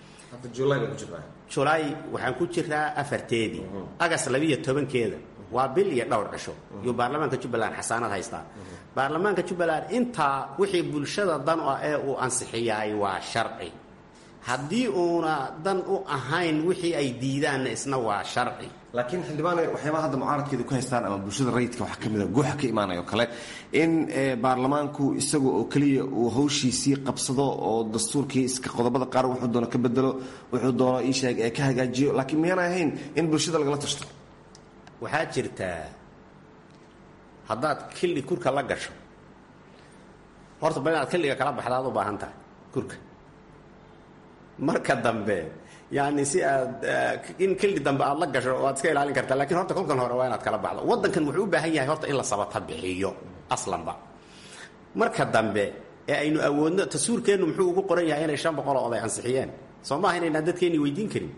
julaay waxaan ku jiraa afarteedii agast labiyo tobankeeda waa bil iyo dhowr cisho yuu baarlamaanka jubbaland xasaanad haystaa baarlamaanka jubbaland intaa wixii bulshada dan ah ee uu ansixiyaay waa sharci haddii uuna dan u ahayn wixii ay diidaanna isna waa sharci laakiin xildhibaan waxyaabaha hadda mucaaradkeeda ku haystaan ama bulshada rayidka waxaa ka mid a guuxa ka imaanaya oo kale in baarlamaanku isaga oo keliya uu hawshiisii qabsado oo dastuurkii iska qodobada qaar wuxuu doono ka bedelo wuxuu doono iisheeg ee ka hagaajiyo laakiin miyaana ahayn in bulshada lagala tashto waxaa jirtaa haddaad xilli kurka la gasho horta ba inaad xilliga kala baxdaad u baahan tahay kurka marka dambe yani si aad in xilli dambe aad la gasho waad iska ilaalin kartaa lakiin horta kolkan hore waa inaad kala baxdo waddankan wuxuu u baahan yahay horta in la sabata bixiyo aslanba marka dambe ee aynu awoodno tasuurkeennu muxuu ugu qoran yahay inay shan boqoloo oday ansixiyeen soo maaha inaynaan dadkeenni weydiin karin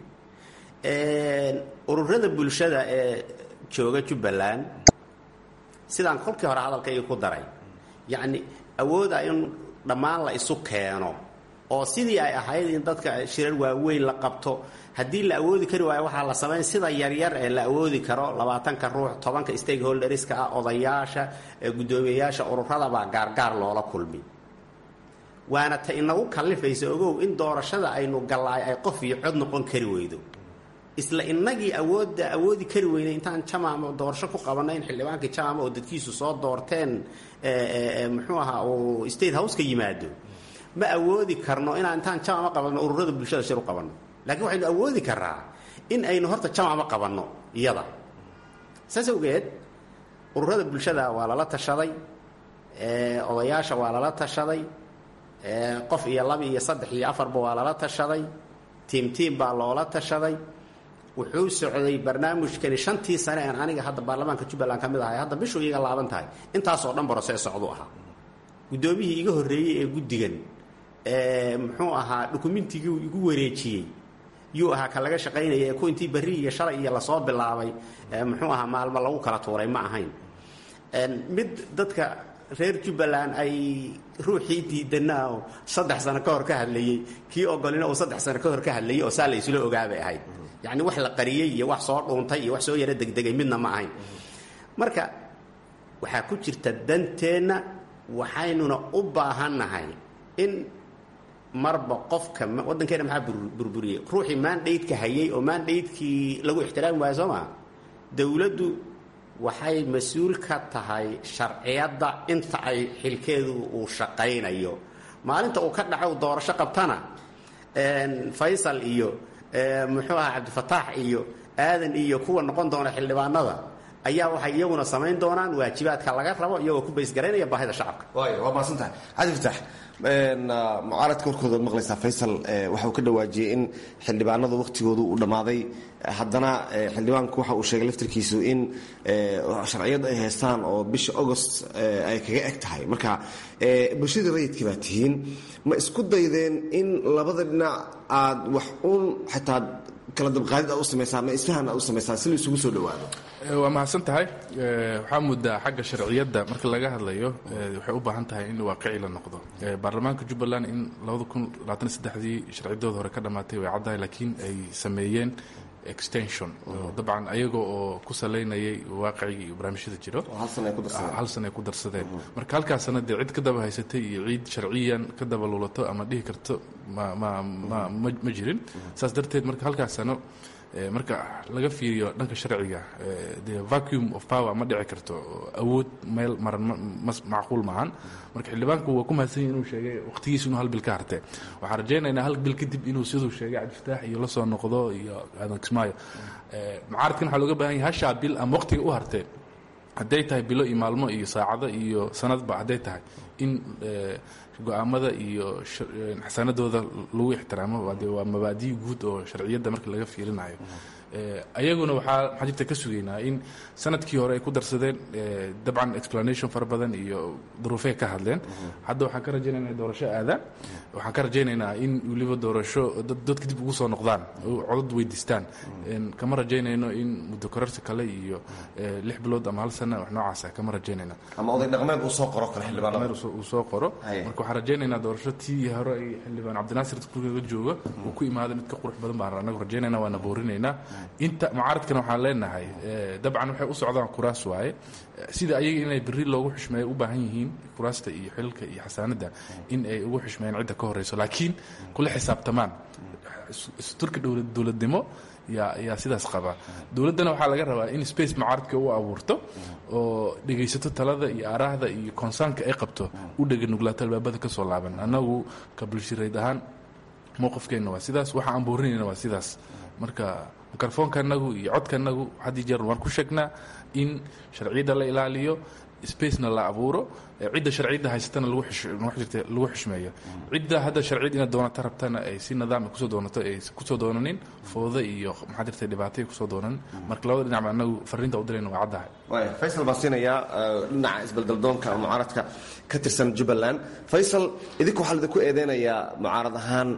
ururada bulshada ee jooga jubbaland sidaan kolkii hore hadalkayga ku daray yacni awooda in dhammaan la isu keeno oo sidii ay ahayd in dadka shirar waaweyn la qabto haddii la awoodi kari waayo waxaa la samayn sida yaryar ee la awoodi karo labaatanka ruux tobanka stakeholderska ah odayaasha guddoomiyeyaasha ururadabaa gaargaar loola kulmi waana ta inagu kallifaysa ogow in doorashada aynu gallaay ay qof iyo cod noqon kari weydo isla inagii awoodda awoodi kari weynay intaan jamaama doorasho ku qabanay in xildhibaankii jamaama oo dadkiisu soo doorteen muxuu ahaa uu state house ka yimaado ma awoodi karno inaan intaan jamaama qabanno ururada bulshada shir u qabanno laakiin waxaynu awoodi karaa in aynu horta jamaama qabanno iyada saas awgeed ururada bulshada waa lala tashaday odayaasha waa lala tashaday qof iyo laba iyo saddex iyo afarba waa lala tashaday tiim tiim baa loola tashaday wuxuu socday barnaamijkani shantii sane aan aniga hadda baarlamaanka jubbaland ka mid ahay hadda bishuu iga laaban tahay intaasoo dhan barosee socdu ahaa guddoomiyihii iga horreeyey ee guddigan muxuu ahaa dukumentigii igu wareejiyey yuu ahaa ka laga shaqaynaya ee ku intii berri iyo shalay iyo lasoo bilaabay muxuu ahaa maalmo lagu kala tuuray ma ahayn mid dadka reer jubbaland ay ruuxii diidanaa oo saddex sano ka hor ka hadlayey kii ogolina uu saddex sano ka hor ka hadlayey oo saa la isla ogaabay ahayd yacni wax la qariyey iyo wax soo dhuuntay iyo wax soo yaro degdegay midna ma ahayn marka waxaa ku jirta danteenna waxaynuna u baahannahay in marba qofka waddankeena maxaa burburiyey ruuxii maandhaydka hayay oo maandhaydkii lagu ixtiraami waayo soo maa dowladdu waxay mas-uul ka tahay sharciyadda inta ay xilkeedu uu shaqaynayo maalinta uu ka dhaco doorasho qabtana faysal iyo muxuu aha cabdifataax iyo aadan iyo kuwa noqon doona xildhibaanada ayaa waxay iyaguna samayn doonaan waajibaadka laga rabo iyagoo ku baysgaraynaya baahida shacabka waay waa maasantahay cabdi fataax mucaaradka warkooda ad maqlaysaa faysal waxa uu ka dhawaajiyey in xildhibaanada wakhtigoodu uu dhammaaday haddana xildhibaanku waxa uu sheegay laftirkiisu in sharciyad ay haystaan oo bisha agost ay kaga eg tahay marka bulshadii rayidka baa tihiin ma isku daydeen in labada dhinac aad wax uun xitaa kala dabqaadid aad u samaysaan ma isfahan aad u samaysaan si la isugu soo dhawaado waa mahadsan tahay waxaa muddaa xagga sharciyadda marka laga hadlayo waxay u baahan tahay in waaqici la noqdo baarlamaanka jubbaland in dii sharciyadooda hore ka dhammaatay way caddahay laakiin ay sameeyeen extension dabcan ayaga oo ku salaynayay waaqicigii iyo barnaamijyada jiro hal sana ay ku darsadeen marka halkaas sana dee cid ka daba haysatay iyo ciid sharciyan ka daba luulato ama dhihi karto ma jirin saas darteed marka halkaas sano marka laga fiiriyo dhanka sharciga de vacuum of power ma dhici karto awood meel maran macquul maahan marka xildhibaanku waa ku mahadsan yahi inuu sheegay waqtigiisa inuu hal bil ka hartee waxaan rajaynaynaa hal bil kadib inuu siduu sheegay cabdifataax iyo la soo noqdo iyo aadan kismaayo mucaaradkan waxaa looga baahan yahay hashaa bil ama waqtiga u hartee hadday tahay bilo iyo maalmo iyo saacado iyo sanadba hadday tahay in go-aamada iyo xasanadooda lagu ixtiraamo de waa mabaadiyi guud oo sharciyadda marka laga fiirinayo ayaguna waxaa maxaa jirta ka sugaynaa in sanadkii hore ay ku darsadeen dabcan explanation fara badan iyo duruufey ka hadleen hadda waxaan ka rajaynaynaa doorasho aadaan waxaan ka rajaynaynaa in weliba doorasho dadka dib ugu soo noqdaan codad weydiistaan kama rajaynayno in muddo korarsi kale iyo lix bilood ama hal sana wax noocaasa kama rajaynayna ama oday dhaqmeed uu soo qoro kale xildhibaanada uu soo qoro marka waxaan rajaynaynaa doorasho tii hore ay xildhibaan cabdinaasir kurkaga jooga uu ku imaada mid ka qurux badan baan anagu rajaynayna waana boorinaynaa inta mucaaradkana waxaan leenahay dabcan waxay u socdaan kuraas waaye sida ayaga inay beri loogu xushmeeya u baahan yihiin kuraasta iyo xililka iyo xasaanadda in ay ugu xushmeeyaan cidda ka horeyso laakiin kula xisaabtamaan isturka dowladnimo yaa yaa sidaas qaba dowladdana waxaa laga rabaa in space mucaaradka u abuurto oo dhegaysato talada iyo aaraahda iyo konsaanka ay qabto u dhega nuglaato albaabada ka soo laaban annagu ka bulshirayd ahaan mowqifkeenna waa sidaas waxa aan boorinayna waa sidaas marka mikrofoonka anagu iyo codka anagu haddii jeer waan ku sheegnaa in sharciyadda la ilaaliyo spacena la abuuro cidda sharciyadda haysatana lagu xushmeeyo cidda hadda sharciyad inaad doonata rabtana ay si nidaam kusoo doonato ay kusoo doonanin fooda iyo maxaa jirta dhibaatay kusoo doonanin marka labada dhinac ba anagu fariinta u dirayna waa caddahay waaya faysal baan siinayaa dhinaca isbeldeldoonka mucaaradka ka tirsan jubbaland faysal idinku waxaa lidinku eedeynayaa mucaarad ahaan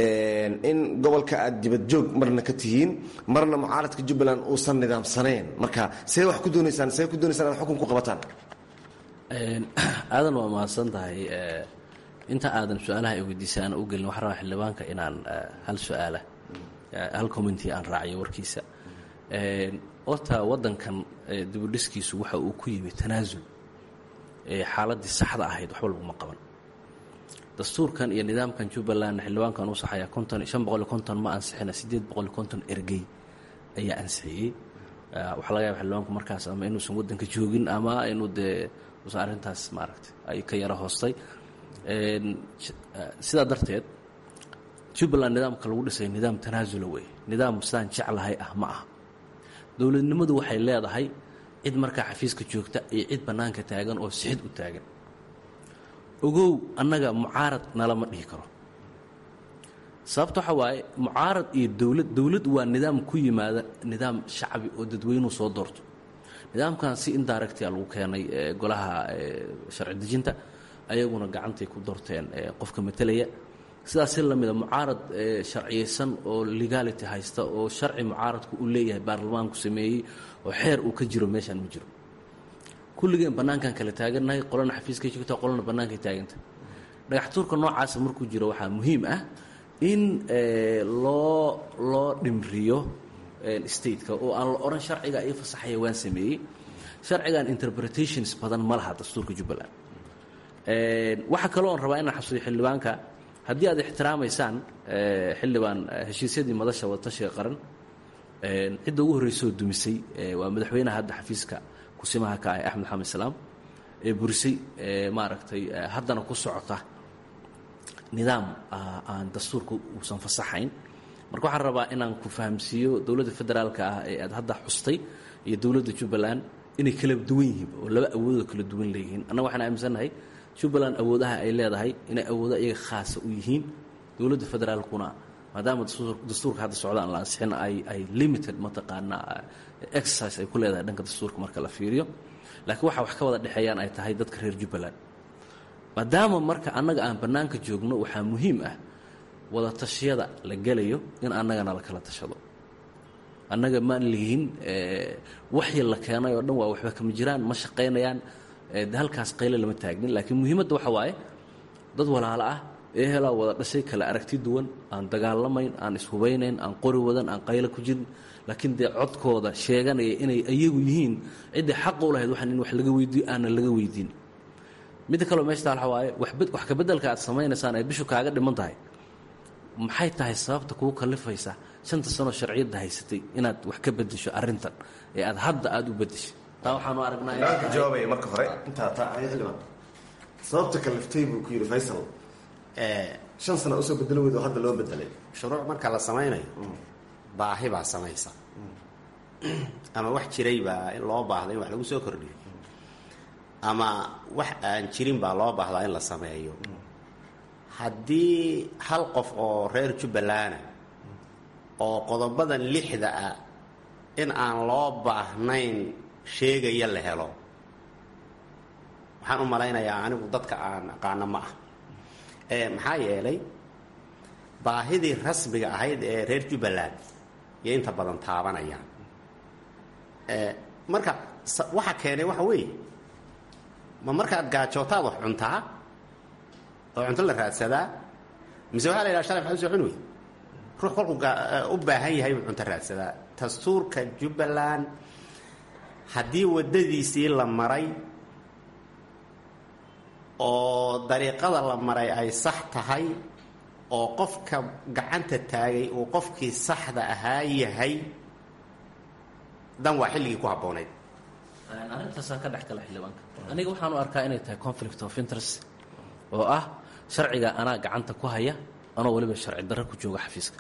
in gobolka aad dibadjoog marna ka tihiin marna mucaaradka jubbaland uusan nidaamsanayn marka see wax ku doonaysaan see ku doonaysaan inaad xukun ku qabataan aadan waa mahadsan tahay inta aadan su-aalaha ay weydiisay aan u gelin waxaan rabaa xildhibaanka inaan hal su-aala hal commenti aan raaciyo warkiisa horta waddankan dibudhiskiisu waxa uu ku yimi tanaasul xaaladdii saxda ahayd waxba laguma qaban dastuurkan iyo nidaamkan jubbaland xildhibaankan u saxaya konton shan boqol iyo konton ma ansixina siddeed boqol iyo konton ergey ayaa ansixiyey waxaa laga yaba xildhibaanku markaas ama inuusan waddanka joogin ama inuu dee usan arrintaas maaragtay ay ka yaro hoostay sidaa darteed jubbaland nidaamka lagu dhisay nidaam tanaasula wey nidaam sidaan jeclahay ah ma aha dowladnimadu waxay leedahay cid markaa xafiiska joogta iyo cid bannaanka taagan oo sixid u taagan ogow annaga mucaarad nalama dhihi karo sababta waxaa waaye mucaarad iyo dowlad dowlad waa nidaam ku yimaada nidaam shacbi oo dadweynuhu soo doorto nidaamkan si indiractia lagu keenay golaha sharci dejinta ayaguna gacantay ku doorteen qofka matelaya sidaas si lamida mucaarad sharciyeysan oo legality haysta oo sharci mucaaradku uu leeyahay baarlamaanku sameeyey oo xeer uu ka jiro meeshaan ma jiro kulligeen bannaankan kala taagannahay qolana xafiiskay joogta qolana bannaankay taaganta dhagaxtuurka noocaasa markuu jiro waxaa muhiim ah in loo loo dhimriyo stateka oo aan la odhan sharciga io fasaxaya waan sameeyey sharcigan interpretations badan ma laha dastuurka jubbaland waxaa kaloo on rabaa inaan xasuuyo xildhibaanka haddii aad ixtiraamaysaan xildhibaan heshiisyadii madasha wadatashiga qaran cidda ugu horreysoo dumisay waa madaxweynaha hadda xafiiska kusimaha ka ah axmed xamed salaam ee burisay maaragtay haddana ku socota nidaam aan dastuurka uusan fasaxayn marka waxaan rabaa inaan ku fahamsiiyo dowladda federaalka ah ee aad hadda xustay iyo dowladda jubbaland inay kala duwan yihiin oo laba awoodoo kala duwan leeyihiin annaga waxaan aaminsannahay jubbaland awoodaha ay leedahay inay awoodo iyaga khaasa u yihiin dowladda federaalkuna maadaama dastuurka hadda socda aan la ansixin ay ay limited mataqaanaa exercise ay ku leedahay dhanka dastuurka marka la fiiriyo laakiin waxa wax ka wada dhexeeyaan ay tahay dadka reer jubbaland maadaama marka annaga aan bannaanka joogno waxaa muhiim ah wada tashiyada la gelayo in annagana la kala tashado annaga maan lihin waxyi la keenay oo dhan waa waxba kama jiraan ma shaqaynayaan de halkaas qayle lama taagnin laakiin muhiimadda waxa waaye dad walaalo ah ee helaa wada dhashay kala aragti duwan aan dagaalamayn aan ishubeynayn aan qori wadan aan qayle ku jirin laakiin dee codkooda sheeganaya inay ayagu yihiin ciddii xaqa u lahayd waxaan in wax laga weydiiyo aanan laga weydiin midda kaleo meeshta waxa waaye wax kabeddelka aad samaynaysaan ay bishu kaaga dhiman tahay maxay tahay sababta kugu kalifaysa shanta sanoo sharciyadda haysatay inaad wax ka bedesho arrintan ee aad hadda aada u bedeshay taa waxaanu aragnaa jawaabaya marka hore intaa taa xildhibaan sababta kaliftay buu ku yidhi faysal shan sana usoo bedelo weyd oo hadda loo bedelay shuruuc marka la samaynayo baahi baa samaysa ama wax jiray baa in loo baahda in wax lagu soo kordhiyo ama wax aan jirin baa loo baahdaa in la sameeyo haddii hal qof oo reer jubbalana oo qodobadan lixda ah in aan loo baahnayn sheegaya la helo waxaan u malaynayaa anigu dadka aan aqaano ma ah maxaa yeelay baahidii rasmiga ahayd ee reer jubbaland iyo inta badan taabanayaan marka waxa keenay waxa weeye ma markaad gaajootaad wax cuntaa oo cunto la raadsadaa mise waxaa la yidhaha shalay maxaa usoo cuni wey ruux kolkuu u baahan yahay buu cunto raadsadaa dastuurka jubbaland haddii waddadiisii la maray oo dariiqada la maray ay sax tahay oo qofka gacanta taagay uu qofkii saxda ahaa yahay dan waa xilligii ku habboonayd arrintaasaan ka dhex gala xildhibaanka aniga waxaan u arkaa inay tahay conflict of interest oo ah sharciga anaa gacanta ku haya anoo weliba sharci darro ku jooga xafiiska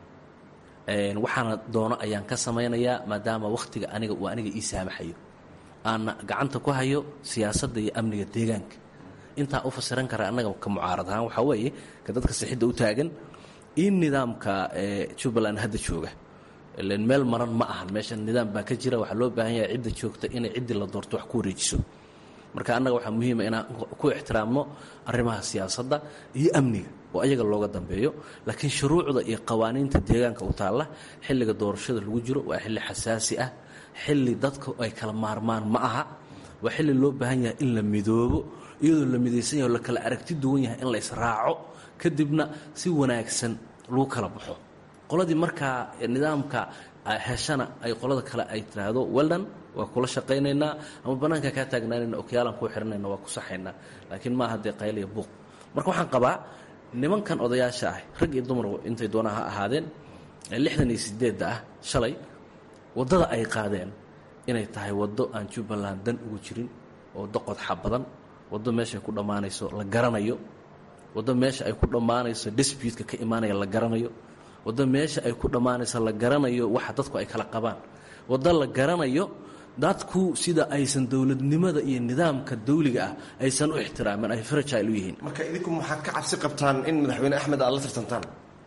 waxaana doono ayaan ka samaynayaa maadaama wakhtiga aniga uu aniga ii saamaxayo aana gacanta ku hayo siyaasadda iyo amniga deegaanka intaa u fasiran kara annaga ka mucaarad ahaan waxaa weeye ka dadka sixidda u taagan in nidaamka jubbaland hadda jooga ilan meel maran ma ahan meesha nidaam baa ka jira waxaa loo baahan yahay cidda joogta inay ciddii la doorto wax ku wareejiso marka annaga waxaa muhiima inaan ku ixtiraamno arrimaha siyaasadda iyo amniga oo ayaga looga dambeeyo laakiin shuruucda iyo qawaaniinta deegaanka u taalla xilliga doorashada lagu jiro waa xilli xasaasi ah xilli dadka ay kala maarmaan ma aha waa xilli loo baahan yahay in la midoobo iyadoo la midaysan yahay oo la kala aragti duwan yahay in la israaco kadibna si wanaagsan lagu kala baxo qoladii markaa nidaamka heshana ay qolada kale ay tiraahdo weldan waa kula shaqaynaynaa ama bannaanka kaa taagnaanayna okyaalaan kuu xihanayna waa ku saxaynaa laakiin maaha dee qayliya buuq marka waxaan qabaa nimankan odayaasha ah rag iyo dumar intay doonaa ha ahaadeen lixdan iyo sideedda ah shalay waddada ay qaadeen inay tahay waddo aan jubbaland dan ugu jirin oo doqodxa badan waddo meeshaay ku dhammaanayso la garanayo waddo meesha ay ku dhammaanayso disputka ka imaanaya la garanayo waddo meesha ay ku dhammaanayso la garanayo waxa dadku ay kala qabaan waddo la garanayo dadku sida aysan dowladnimada iyo nidaamka dawliga ah aysan u ixtiraamin ay fragile u yihiin marka idinku maxaad ka cabsi qabtaan in madaxweyne axmed aad la tartantaan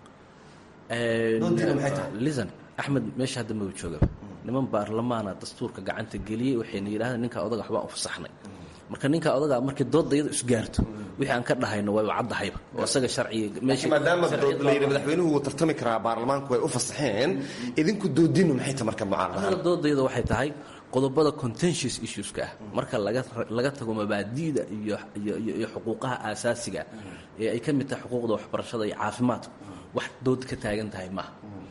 doontiina maxay tahay lisan axmed meesha hadda maba joogaba niman baarlamaana dastuurka gacanta geliyey waxayna yidhahdeen ninkaa odaga waxbaan u fasaxnay marka ninkaa odaga markii doodda iyada isgaarto wixii aan ka dhahayno waa caddahayba oo isaga sharciga meesha maadaama layidhi madaxweynuhu wuu tartami karaa baarlamaanku way u fasaxeen idinku doodinu maxay tahay marka mucaarad anaga doodayada waxay tahay qodobada contentious issueska ah marka laga tago mabaadi'da iyo xuquuqaha aasaasiga ee ay ka mid tahay xuquuqda waxbarashada iyo caafimaadku wax dood ka taagan tahay maaha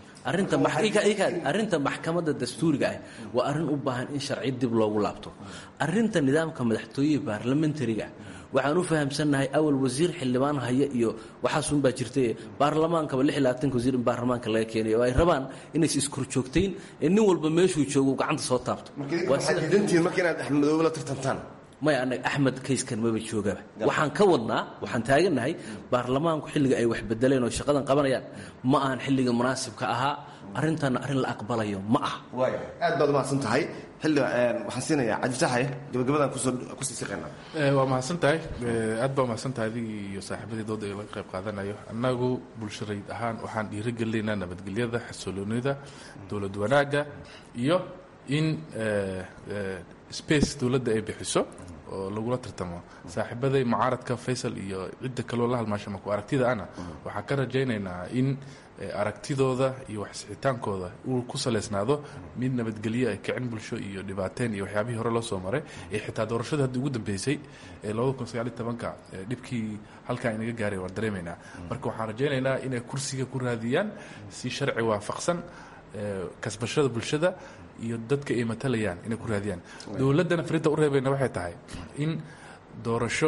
arrinta maxkamadda dastuuriga ah waa arrin u baahan in sharci dib loogu laabto arrinta nidaamka madaxtooyihii baarlamentariga waxaan u fahamsannahay awal wasiir xildhibaan haya iyo waxaasunbaa jirtay baarlamaankaba lix iyo labaatanka wasiir in baarlamaanka laga keenayo oo ay rabaan inays iskorjoogtayn ee nin walba meeshuu joogo uu gacanta soo taabto waxaad diidantihiin marka inaad axmedoobe la tartantaan maya anaga axmed kayskan maba joogaba waxaan ka wadnaa waxaan taagannahay baarlamaanku xilliga ay wax bedeleen oo shaqadan qabanayaan ma ahan xilliga munaasibka ahaa arrintanna arrin la aqbalayo ma aha waaya aad baad umahadsan tahay xilli waxaan siinayaa cabdifataxaye gabagabadaan kusoo kusii siqaynaa waa mahadsan tahay aad baa umahadsan tahay adigii iyo saaxiibadii dooda ee laga qayb qaadanayo annagu bulsharayd ahaan waxaan dhiirigelinaynaa nabadgelyada xasiloonida dowlad wanaagga iyo in space dowladda ay bixiso oo lagula tartamo saaxiibaday mucaaradka faysal iyo cidda kaloo la halmaasha maku aragtida ana waxaan ka rajaynaynaa in aragtidooda iyo waxsixitaankooda uu ku salaysnaado mid nabadgelyo ay kicin bulsho iyo dhibaateen iyo waxyaabihii hore loo soo maray ee xitaa doorashada hadda ugu dambeysay ee labada kun sagaal iyo tobanka dhibkii halkaa inaga gaaray waan dareemaynaa marka waxaan rajaynaynaa inay kursiga ku raadiyaan si sharci waafaqsan kasbashada bulshada iyo dadka ay matalayaan inay ku raadiyaan dowladdana farinta u reebayna waxay tahay in doorasho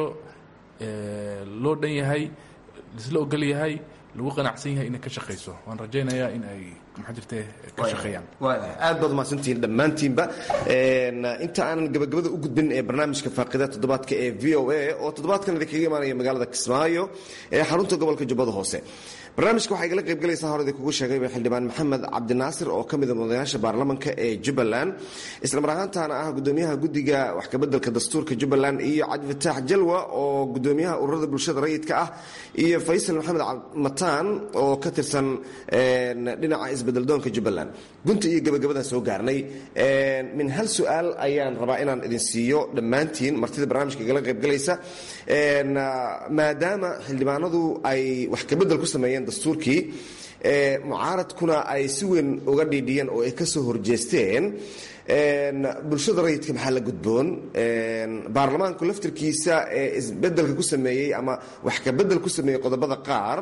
loo dhan yahay laisla ogol yahay lagu qanacsan yahay inay ka shaqayso waan rajaynayaa in ay maxaa jirte ka shaqeeyaan aad baad umahadsantihiin dhammaantiinba inta aanan gabagabada u gudbin ee barnaamijka faaqida toddobaadka ee v o a oo toddobaadkan idinkaga imaanaya magaalada kismaayo ee xarunta gobolka jubbada hoose barnaamijka waxaa igala qaybgalaysaa hore idin kugu sheegayba xildhibaan maxamed cabdinaasir oo ka mida mudanayaasha baarlamanka ee jubbaland islamar ahaantaana ah gudoomiyaha guddiga wax kabeddelka dastuurka jubbaland iyo cabdifataax jalwa oo gudoomiyaha ururada bulshada rayidka ah iyo faysal maxamed mataan oo ka tirsan dhinaca isbedeldoonka jubbaland gunta iyo gabagabadaan soo gaarnay min hal su-aal ayaan rabaa inaan idin siiyo dhammaantiin martida barnaamijka igala qaybgalaysa maadaama xildhibaanadu ay wax kabedel ku sameeyeen dastuurkii mucaaradkuna ay si weyn uga dhiidhiyeen oo ay ka soo horjeesteen bulshada rayidka maxaa la gudboon baarlamaanku laftirkiisa ee isbedelka ku sameeyey ama wax kabedel ku sameeyey qodobada qaar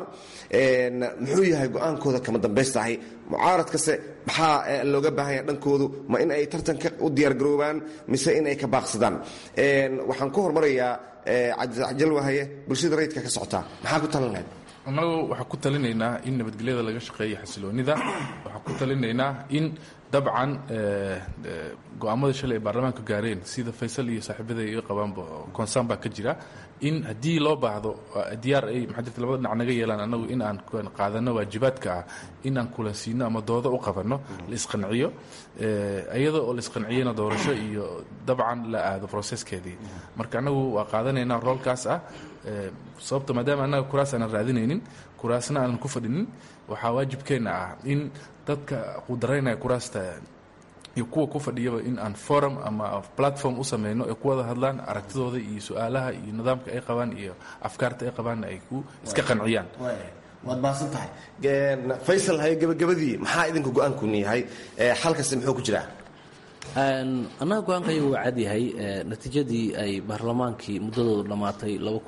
muxuu yahay go-aankooda kama dambaystahay mucaaradkase maxaa looga baahanya dhankoodu ma in ay tartanka u diyaargaroobaan mise in ay ka baaqsadaan waxaan ku hormarayaa cabdijalwahaye bulshada rayidka ka socotaa maxaa ku talan lahayd annagu waxaan ku talinaynaa in nabadgelyada laga shaqeeyo xasiloonida waxaan ku talinaynaa in dabcan go-aamada shalay ay baarlamaanka gaareen sida faysal iyo saaxiibada iga qabaanba concern baa ka jira in haddii loo baahdo diyaar ay maxaa jirta labada dhinac naga yeelaan annagu in aan qaadano waajibaadka ah in aan kulansiino ama doodo u qabanno la isqanciyo iyada oo la isqanciyana doorasho iyo dabcan la aado processkeedii marka annagu waa qaadanaynaa roolkaas ah sababta maadaama annaga kuraas aanan raadinaynin kuraasna aanan ku fadhinin waxaa waajibkeenna ah in dadka qudaraynaya kuraasta iyo kuwa ku fadhiyaba in aan forum ama platform u sameyno ay ku wada hadlaan aragtidooda iyo su-aalaha iyo nidaamka ay qabaan iyo afkaarta ay qabaanna ay ku iska qanciyaan waad mahadsan tahay faysal haye gabagabadii maxaa idinka go-aankuni yahay xalkasi muxuu ku jiraa annaga go-aankayagu waa cadyahay natiijadii ay baarlamaankii muddadoodu dhammaatay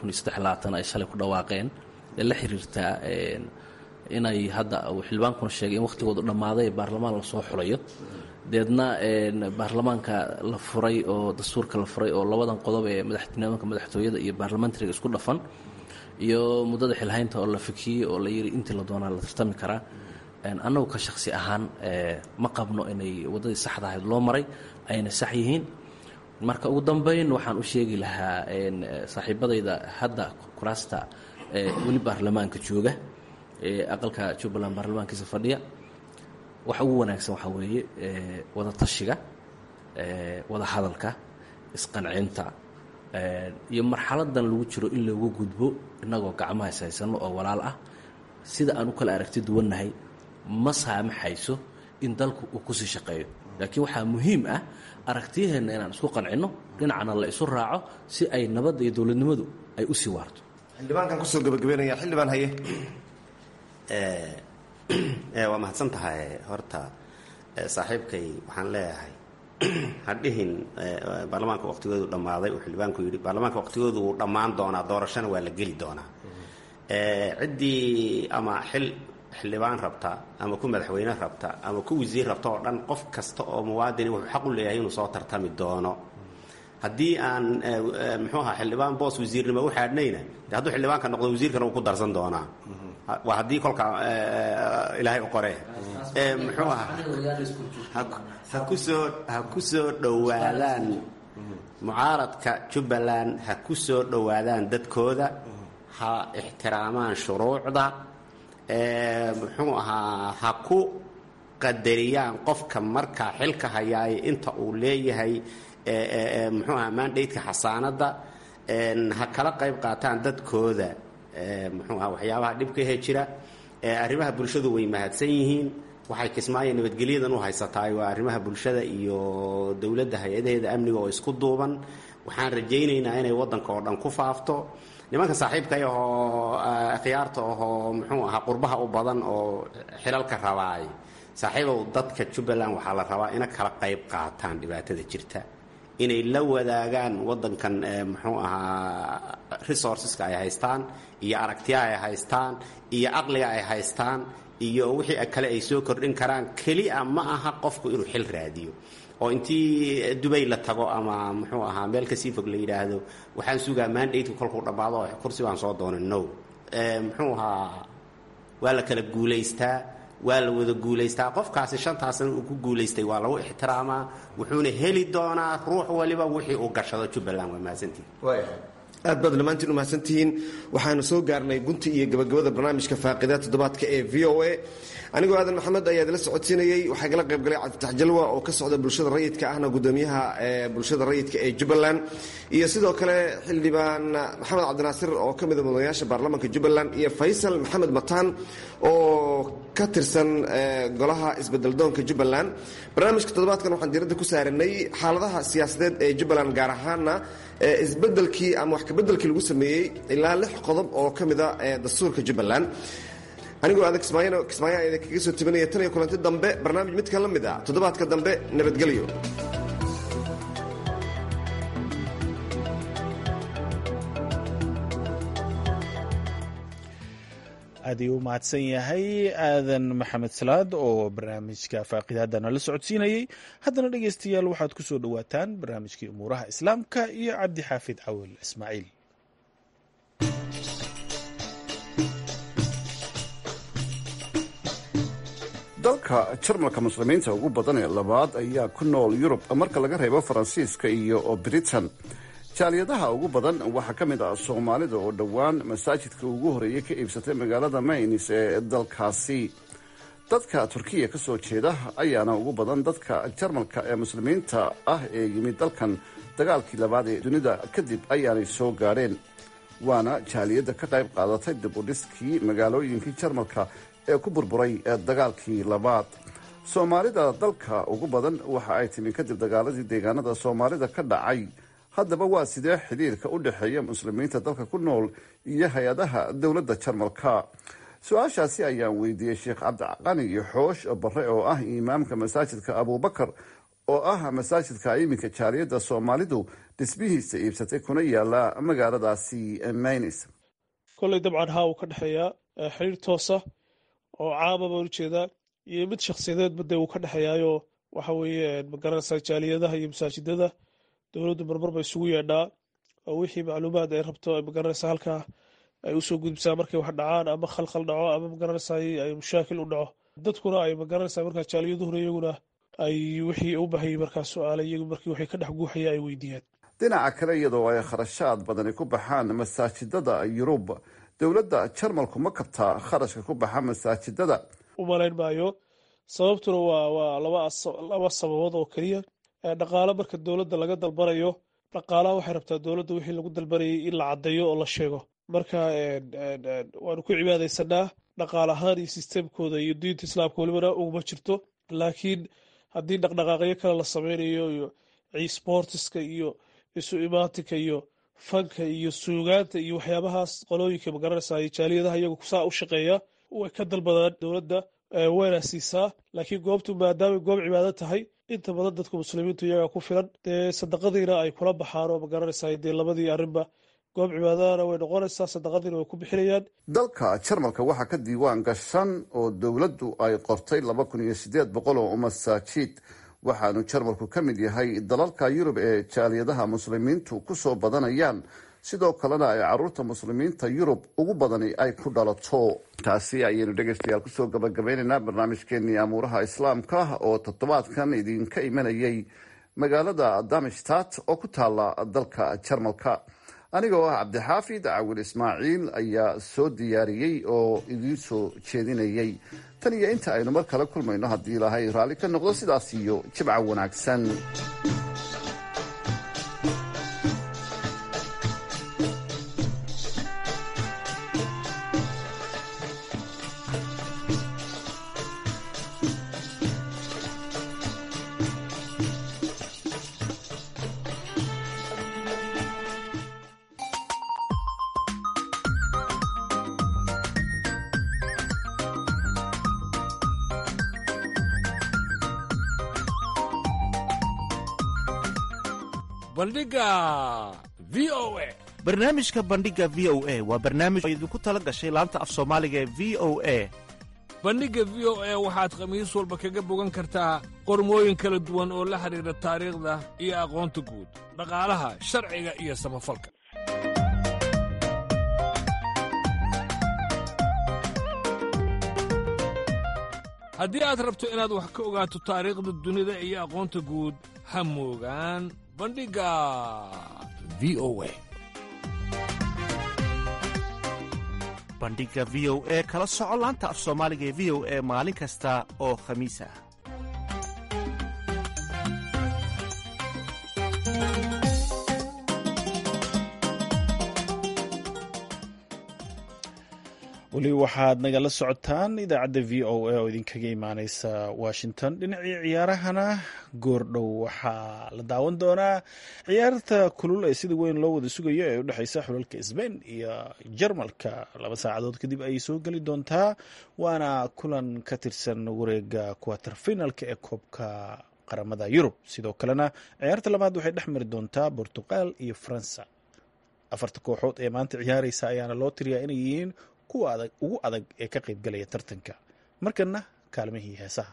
ay shalay ku dhawaaqeen ee la xiriirtaa inay hadda uu xildhibaankuna sheegay in wakhtigoodu dhammaaday baarlamaan lasoo xulayo deedna baarlamaanka la furay oo dastuurka la furay oo labadan qodob ee madaxnimaanka madaxtooyada iyo baarlamentariga isku dhafan iyo muddada xilhaynta oo la fikiyey oo la yidhi intii la doonaa la tartami karaa annagu ka shaksi ahaan ma qabno inay waddadii saxda ahayd loo maray ayna sax yihiin marka ugu dambayn waxaan u sheegi lahaa saaxiibadayda hadda kuraasta weli baarlamaanka jooga ee aqalka jubbaland baarlamaankiisa fadhiya waxa ugu wanaagsan waxaa weeye wada tashiga wada hadalka isqancinta iyo marxaladan lagu jiro in loogu gudbo innagoo gacmaha ishaysano oo walaal ah sida aan u kala aragti duwannahay ma saamaxayso in dalku uu kusii shaqeeyo laakiin waxaa muhiim ah aragtiyaheenna inaan isku qancinno dhinacna la isu raaco si ay nabadda iyo dowladnimadu ay u sii waarto xildhibaankan kusoo gabagabeynaya xildhibaan haye waa mahadsan tahay horta saaxiibkay waxaan leeyahay hadhihin baarlamaanka waqtigoodu dhammaaday uu xildhibaanku yidhi baarlamaanka waqtigoodu wuu dhammaan doonaa doorashana waa la geli doonaa ciddii ama xil xildhibaan rabta ama ku madaxweyne rabta ama ku wasiir rabta oo dhan qof kasta oo muwaadini wuxuu xaq u leeyahay inuu soo tartami doono haddii aan muxuu ahaa xildhibaan boos wasiirnimo u xaadhnayna de hadduu xildhibaanka noqdo wasiirkana wuu ku darsan doonaa waa haddii kolka ilaahay u qore muxuu ahaa ha kusoo ha ku soo dhowaadaan mucaaradka jubbaland ha ku soo dhowaadaan dadkooda ha ixtiraamaan shuruucda muxuu ahaa ha ku qadariyaan qofka markaa xilka hayaay inta uu leeyahay muxuu ahaa mandateka xasaanadda ha kala qayb qaataan dadkooda muxuu aha waxyaabaha dhibka he jira arrimaha bulshadu way mahadsan yihiin waxay kismaayo nabadgelyadan u haysataay waa arrimaha bulshada iyo dowladda hay-adaheeda amniga oo isku duuban waxaan rajaynaynaa inay waddanka oo dhan ku faafto nimanka saaxiibkay ahoo khiyaarta ahoo muxuu ahaa qurbaha u badan oo xilalka rabaay saaxiibow dadka jubbaland waxaa la rabaa ina kala qayb qaataan dhibaatada jirta inay la wadaagaan waddankan muxuu ahaa resourceska ay haystaan iyo aragtiyaha ay haystaan iyo caqliga ay haystaan iyo wixii kale ay soo kordhin karaan kelia ma aha qofku inuu xil raadiyo oo intii dubay la tago ama muxuu ahaa meel kasii fog la yidhaahdo waxaan sugaa mandateka kolkuu dhammaado kursi baan soo doonay no muxuu ahaa waa la kala guulaystaa waa la wada guulaystaa qofkaasi shantaasna uu ku guulaystay waa lagu ixtiraamaa wuxuuna heli doonaa ruux waliba wixii uu gashado jubbaland waa mahadsantii aad baad dhammaantiin umahadsantihiin waxaanu soo gaarnay gunti iyo gabagabada barnaamijka faaqida toddobaadka ee v o a anigoo aadan maxamed ayaa idila socodsiinayey waxaa igala qayb galay cabditax jalwa oo ka socda bulshada rayidka ahna gudoomiyaha bulshada rayidka ee jubbaland iyo sidoo kale xildhibaan maxamed cabdinaasir oo ka mida mudanayaasha baarlamaanka jubbaland iyo faysal maxamed mataan oo ka tirsan golaha isbedeldoonka jubbaland barnaamijka toddobaadkan waxaan diiradda ku saaranay xaaladaha siyaasadeed ee jubbaland gaar ahaana isbedelkii ama wax kabedelkii lagu sameeyey ilaa lix qodob oo ka mida dastuurka jubbaland anigoo aadan kismaayo kismaayo idin kaga soo tabinaya tan iyo kulanti dambe barnaamij midka la mid ah toddobaadka dambe nabadgelyo aad ayuu u mahadsan yahay aadan maxamed salaad oo barnaamijka faaqidaadana la socodsiinayey haddana dhegeystayaal waxaad ku soo dhowaataan barnaamijkii umuuraha islaamka iyo cabdi xaafid cawil ismaaciil dalka jarmalka muslimiinta ugu badan ee labaad ayaa ku nool yurub marka laga reebo faransiiska iyo britain jaaliyadaha ugu badan waxaa ka mid ah soomaalida oo dhowaan masaajidka ugu horeeyey ka iibsatay magaalada maynis ee dalkaasi dadka turkiya ka soo jeeda ayaana ugu badan dadka jarmalka ee muslimiinta ah ee yimid dalkan dagaalkii labaad ee dunida kadib ayaanay soo gaadheen waana jaaliyadda ka qayb qaadatay dib u dhiskii magaalooyinkii jarmalka ee ku burburay dagaalkii labaad soomaalida dalka ugu badan waxa ay timi kadib dagaaladii deegaanada soomaalida ka dhacay haddaba waa sidee xidhiirka u dhexeeya muslimiinta dalka ku nool iyo hay-adaha dowladda jarmalka su-aashaasi ayaan weydiiyey sheekh cabdiqani iyo xoosh bare oo ah imaamka masaajidka abubakar oo ah masaajidka iminka jaaliyadda soomaalidu dhismihiisa iibsatay kuna yaala magaaladaasi maynis kolley dabcan haa uu ka dhexeeyaa xiriir toosa oo caama baan ujeedaa iyo mid shakhsiyadeedba dee uu ka dhexeeyaayo waxa weeye magaranaysaa jaaliyadaha iyo masaajidada dowladdu marmar ba isugu yeedhaa oo wixii macluumaad ay rabto magaranaysaa halkaa ay usoo gudbisaa markay wax dhacaan ama khalkhal dhaco ama magaranaysaa ay mushaakil u dhaco dadkuna ay magaranaysaa markaa jaaliyaduhuna iyaguna ay wixii u bahayay markaa su-aala iyagu markii waxay ka dhex guuxaya ay weydiiyaan dhinaca kale iyadoo ay kharashaad badani ku baxaan masaajidada yurub dowladda jarmalku ma kabtaa kharashka ku baxa masaajidada u malayn maayo sababtuna waa waa laba sababood oo keliya dhaqaale marka dowladda laga dalbanayo dhaqaalaha waxay rabtaa dowladda wixii lagu dalbanayay in la caddeeyo oo la sheego marka waanu ku cibaadaysanaa dhaqaal ahaan iyo sisteemkooda iyo diinta islaamka welibana uguma jirto laakiin haddii dhaqdhaqaaqyo kale la sameynayo iyo sportiska iyo isu imaatinka iyo fanka iyo suugaanta iyo waxyaabahaas qolooyinka magaranaysaa jaaliyadaha iyagu saa u shaqeeya way ka dalbadaan dowladda wayna siisaa laakiin goobtu maadaamay goob cibaado tahay inta badan dadka muslimiintu iyagaa ku filan dee sadaqadiina ay kula baxaan oo magaranaysaa dee labadii arrinba goob cibaadadana way noqonaysaa sadaqadiina way ku bixinayaan dalka jarmalka waxaa ka diiwaan gashan oo dowladdu ay qortay laba kun iyo sideed boqol oo masaajid waxaanu jarmalku ka mid yahay dalalka yurub ee jaaliyadaha muslimiintu ku soo badanayaan sidoo kalena ay caruurta muslimiinta yurub ugu badani ay ku dhalato taasi ayaynu dhegeystayaal kusoo gabagabeynaynaa barnaamijkeenii amuuraha islaamka oo toddobaadkan idinka imanayay magaalada damishtat oo ku taala dalka jarmalka aniga oo ah cabdixaafid cawil ismaaciil ayaa soo diyaariyey oo idiin soo jeedinayay tan iyo inta aynu mar kale kulmayno haddii ilaahay raalli ka noqdo sidaas iyo jibca wanaagsan barnaamijka bandhiga v o a waa barnaamij oo idinku tala gashay laanta af soomaaliga ee v o a bandhigga v o a waxaad khamiis walba kaga bogan kartaa qormooyin kala duwan oo la xidhiidha taariikhda iyo aqoonta guud dhaqaalaha sharciga iyo samafalka haddii aad rabto inaad wax ka ogaato taariikhda dunida iyo aqoonta guud ha moogaan bandhigga v o a bandhiga v o e kala soco laanta af soomaaliga ee v o e maalin kasta oo khamiis ah weli waxaad nagala socotaan idaacadda v o a oo idinkaga imaaneysa washington dhinacii ciyaarahana goordhow waxaa la daawan doonaa ciyaarta kulul ee sida weyn loo wada sugayo ee udhexeysa xulalka sbain iyo jarmalka laba saacadood kadib ayay soo geli doontaa waana kulan ka tirsan wareega quater finalka ee koobka qaramada yurub sidoo kalena ciyaarta labaad waxay dhex mari doontaa bortuqal iyo faransa afarta kooxood ee maanta ciyaareysa ayaana loo tiriyaa inay yihiin kuwa adag ugu adag ee ka qaybgalaya tartanka markana kaalmihii heesaha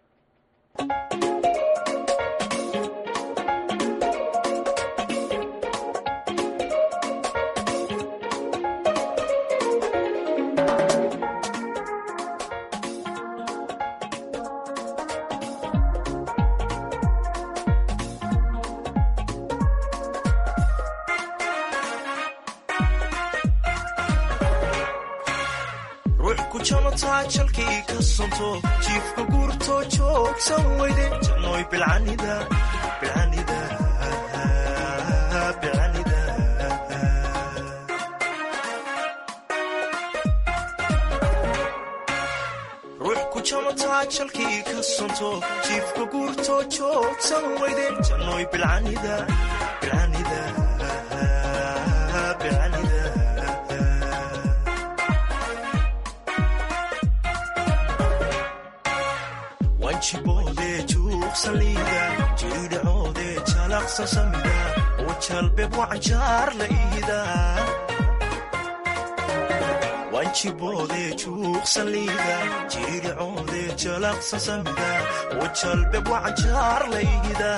jalkii ka sonto jiifka guurto joogsan weyde jannoy bilcanida bilcanida bilcanida ruux ku jamataa jalkii ka sonto jiifka guurto joogsan weyde jannoy bilcanida bilcanida bilcanida wanjiboode juuqsaliida jiidhacoode jalaqsa samida wajalbeb wacanjaar la iida wanjiboode juuqsaliida jiidhacoode jalaqsa samida wajalbeb wacanjaar la iida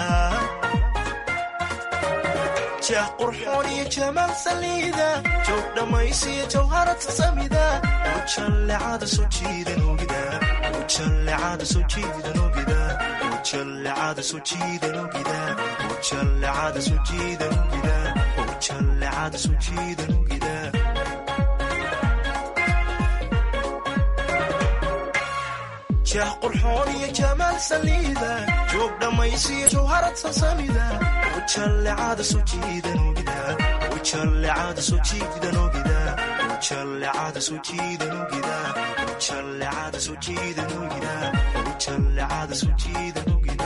jeex qurxoon iyo jamaal saliida joog dhammaysiyo jawharata samida wajallecada soo jiidan ogida wajallecada soo jiidan ogida wajallecada soo jiidan ogida wajallecada soo jiidan ogida wajallecada soo jiidan ogida jeex qurxoon iyo jamaal saliida joog dhammaysiyo jawharad sasamida wajallecada soo jiidan ogida wajallecada soo jiidan ogida wajallecada soo jiidan ogida wajallecada soo jiidan ogida wajallecada soo jiidan ogida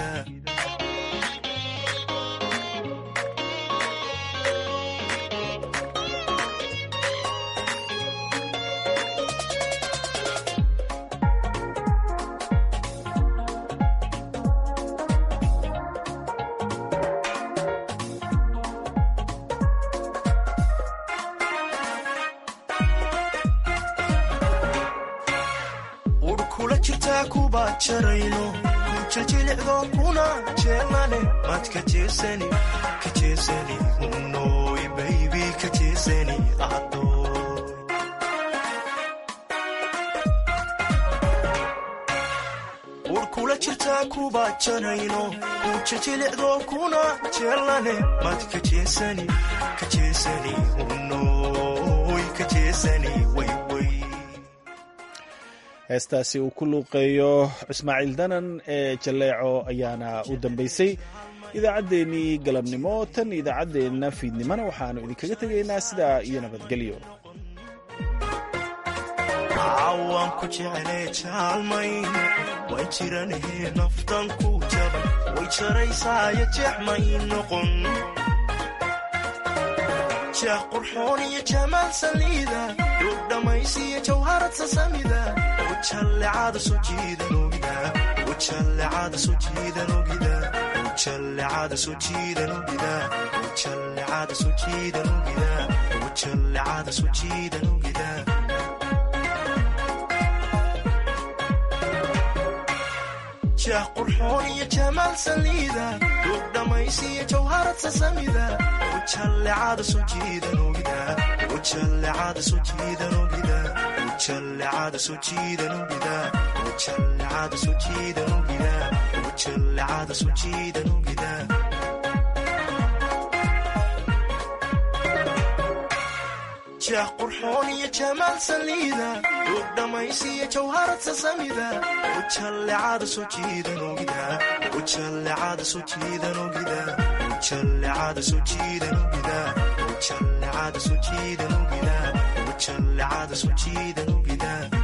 urkula jirtaa kuba jarayno kujajilicdo kuna jeelane mad ka jeesani ka jeesani unoy baybi ka jeesani adoy urkula jirtaa kuba jarayno kujajilicdo kuna jeelane mad ka jeesani ka jeesani unoy ka jeesani wayway heestaasi uu ku luuqeeyo ismaaciil danan ee jalleeco ayaana u dambaysay idaacaddeenii galabnimo tan idaacaddeenna fiidnimona waxaannu idinkaga tegaynaa sidaa iyo nabadgelyo waan ku jeclee jaalmayn way jiranahe naftan ku jaban way jaraysaayo jeexmay noqon jeex qurxoon iyo jamaal saliida duug dhammaysiyo jawharad sasamida wajallecada soo jiidan ogida wajallecada soo jiidan ogida wajallecada soo jiidan ogida wajallecada soo jiidan ogida wajallecada soo jiidan ogida jeex qurxoon iyo jamaal saliida duug dhammaysiyo jawharad sasamida wajallecada soo jiidan ogida wajallecada soo jiidan ogida wajallecada soo jiidan ogida wajallecada soo jiidan ogida wajallecada soo jiidan ogida jah qurxoon iyo jamaal saliida duug dhammaysiyo jawharad sasamida ujallecada soo jiidan ogida ujallecada soo jiidan ogida ujallecada soo jiidan ogida ujallecada soo jiidan ogida ujallecada soo jiidan ogida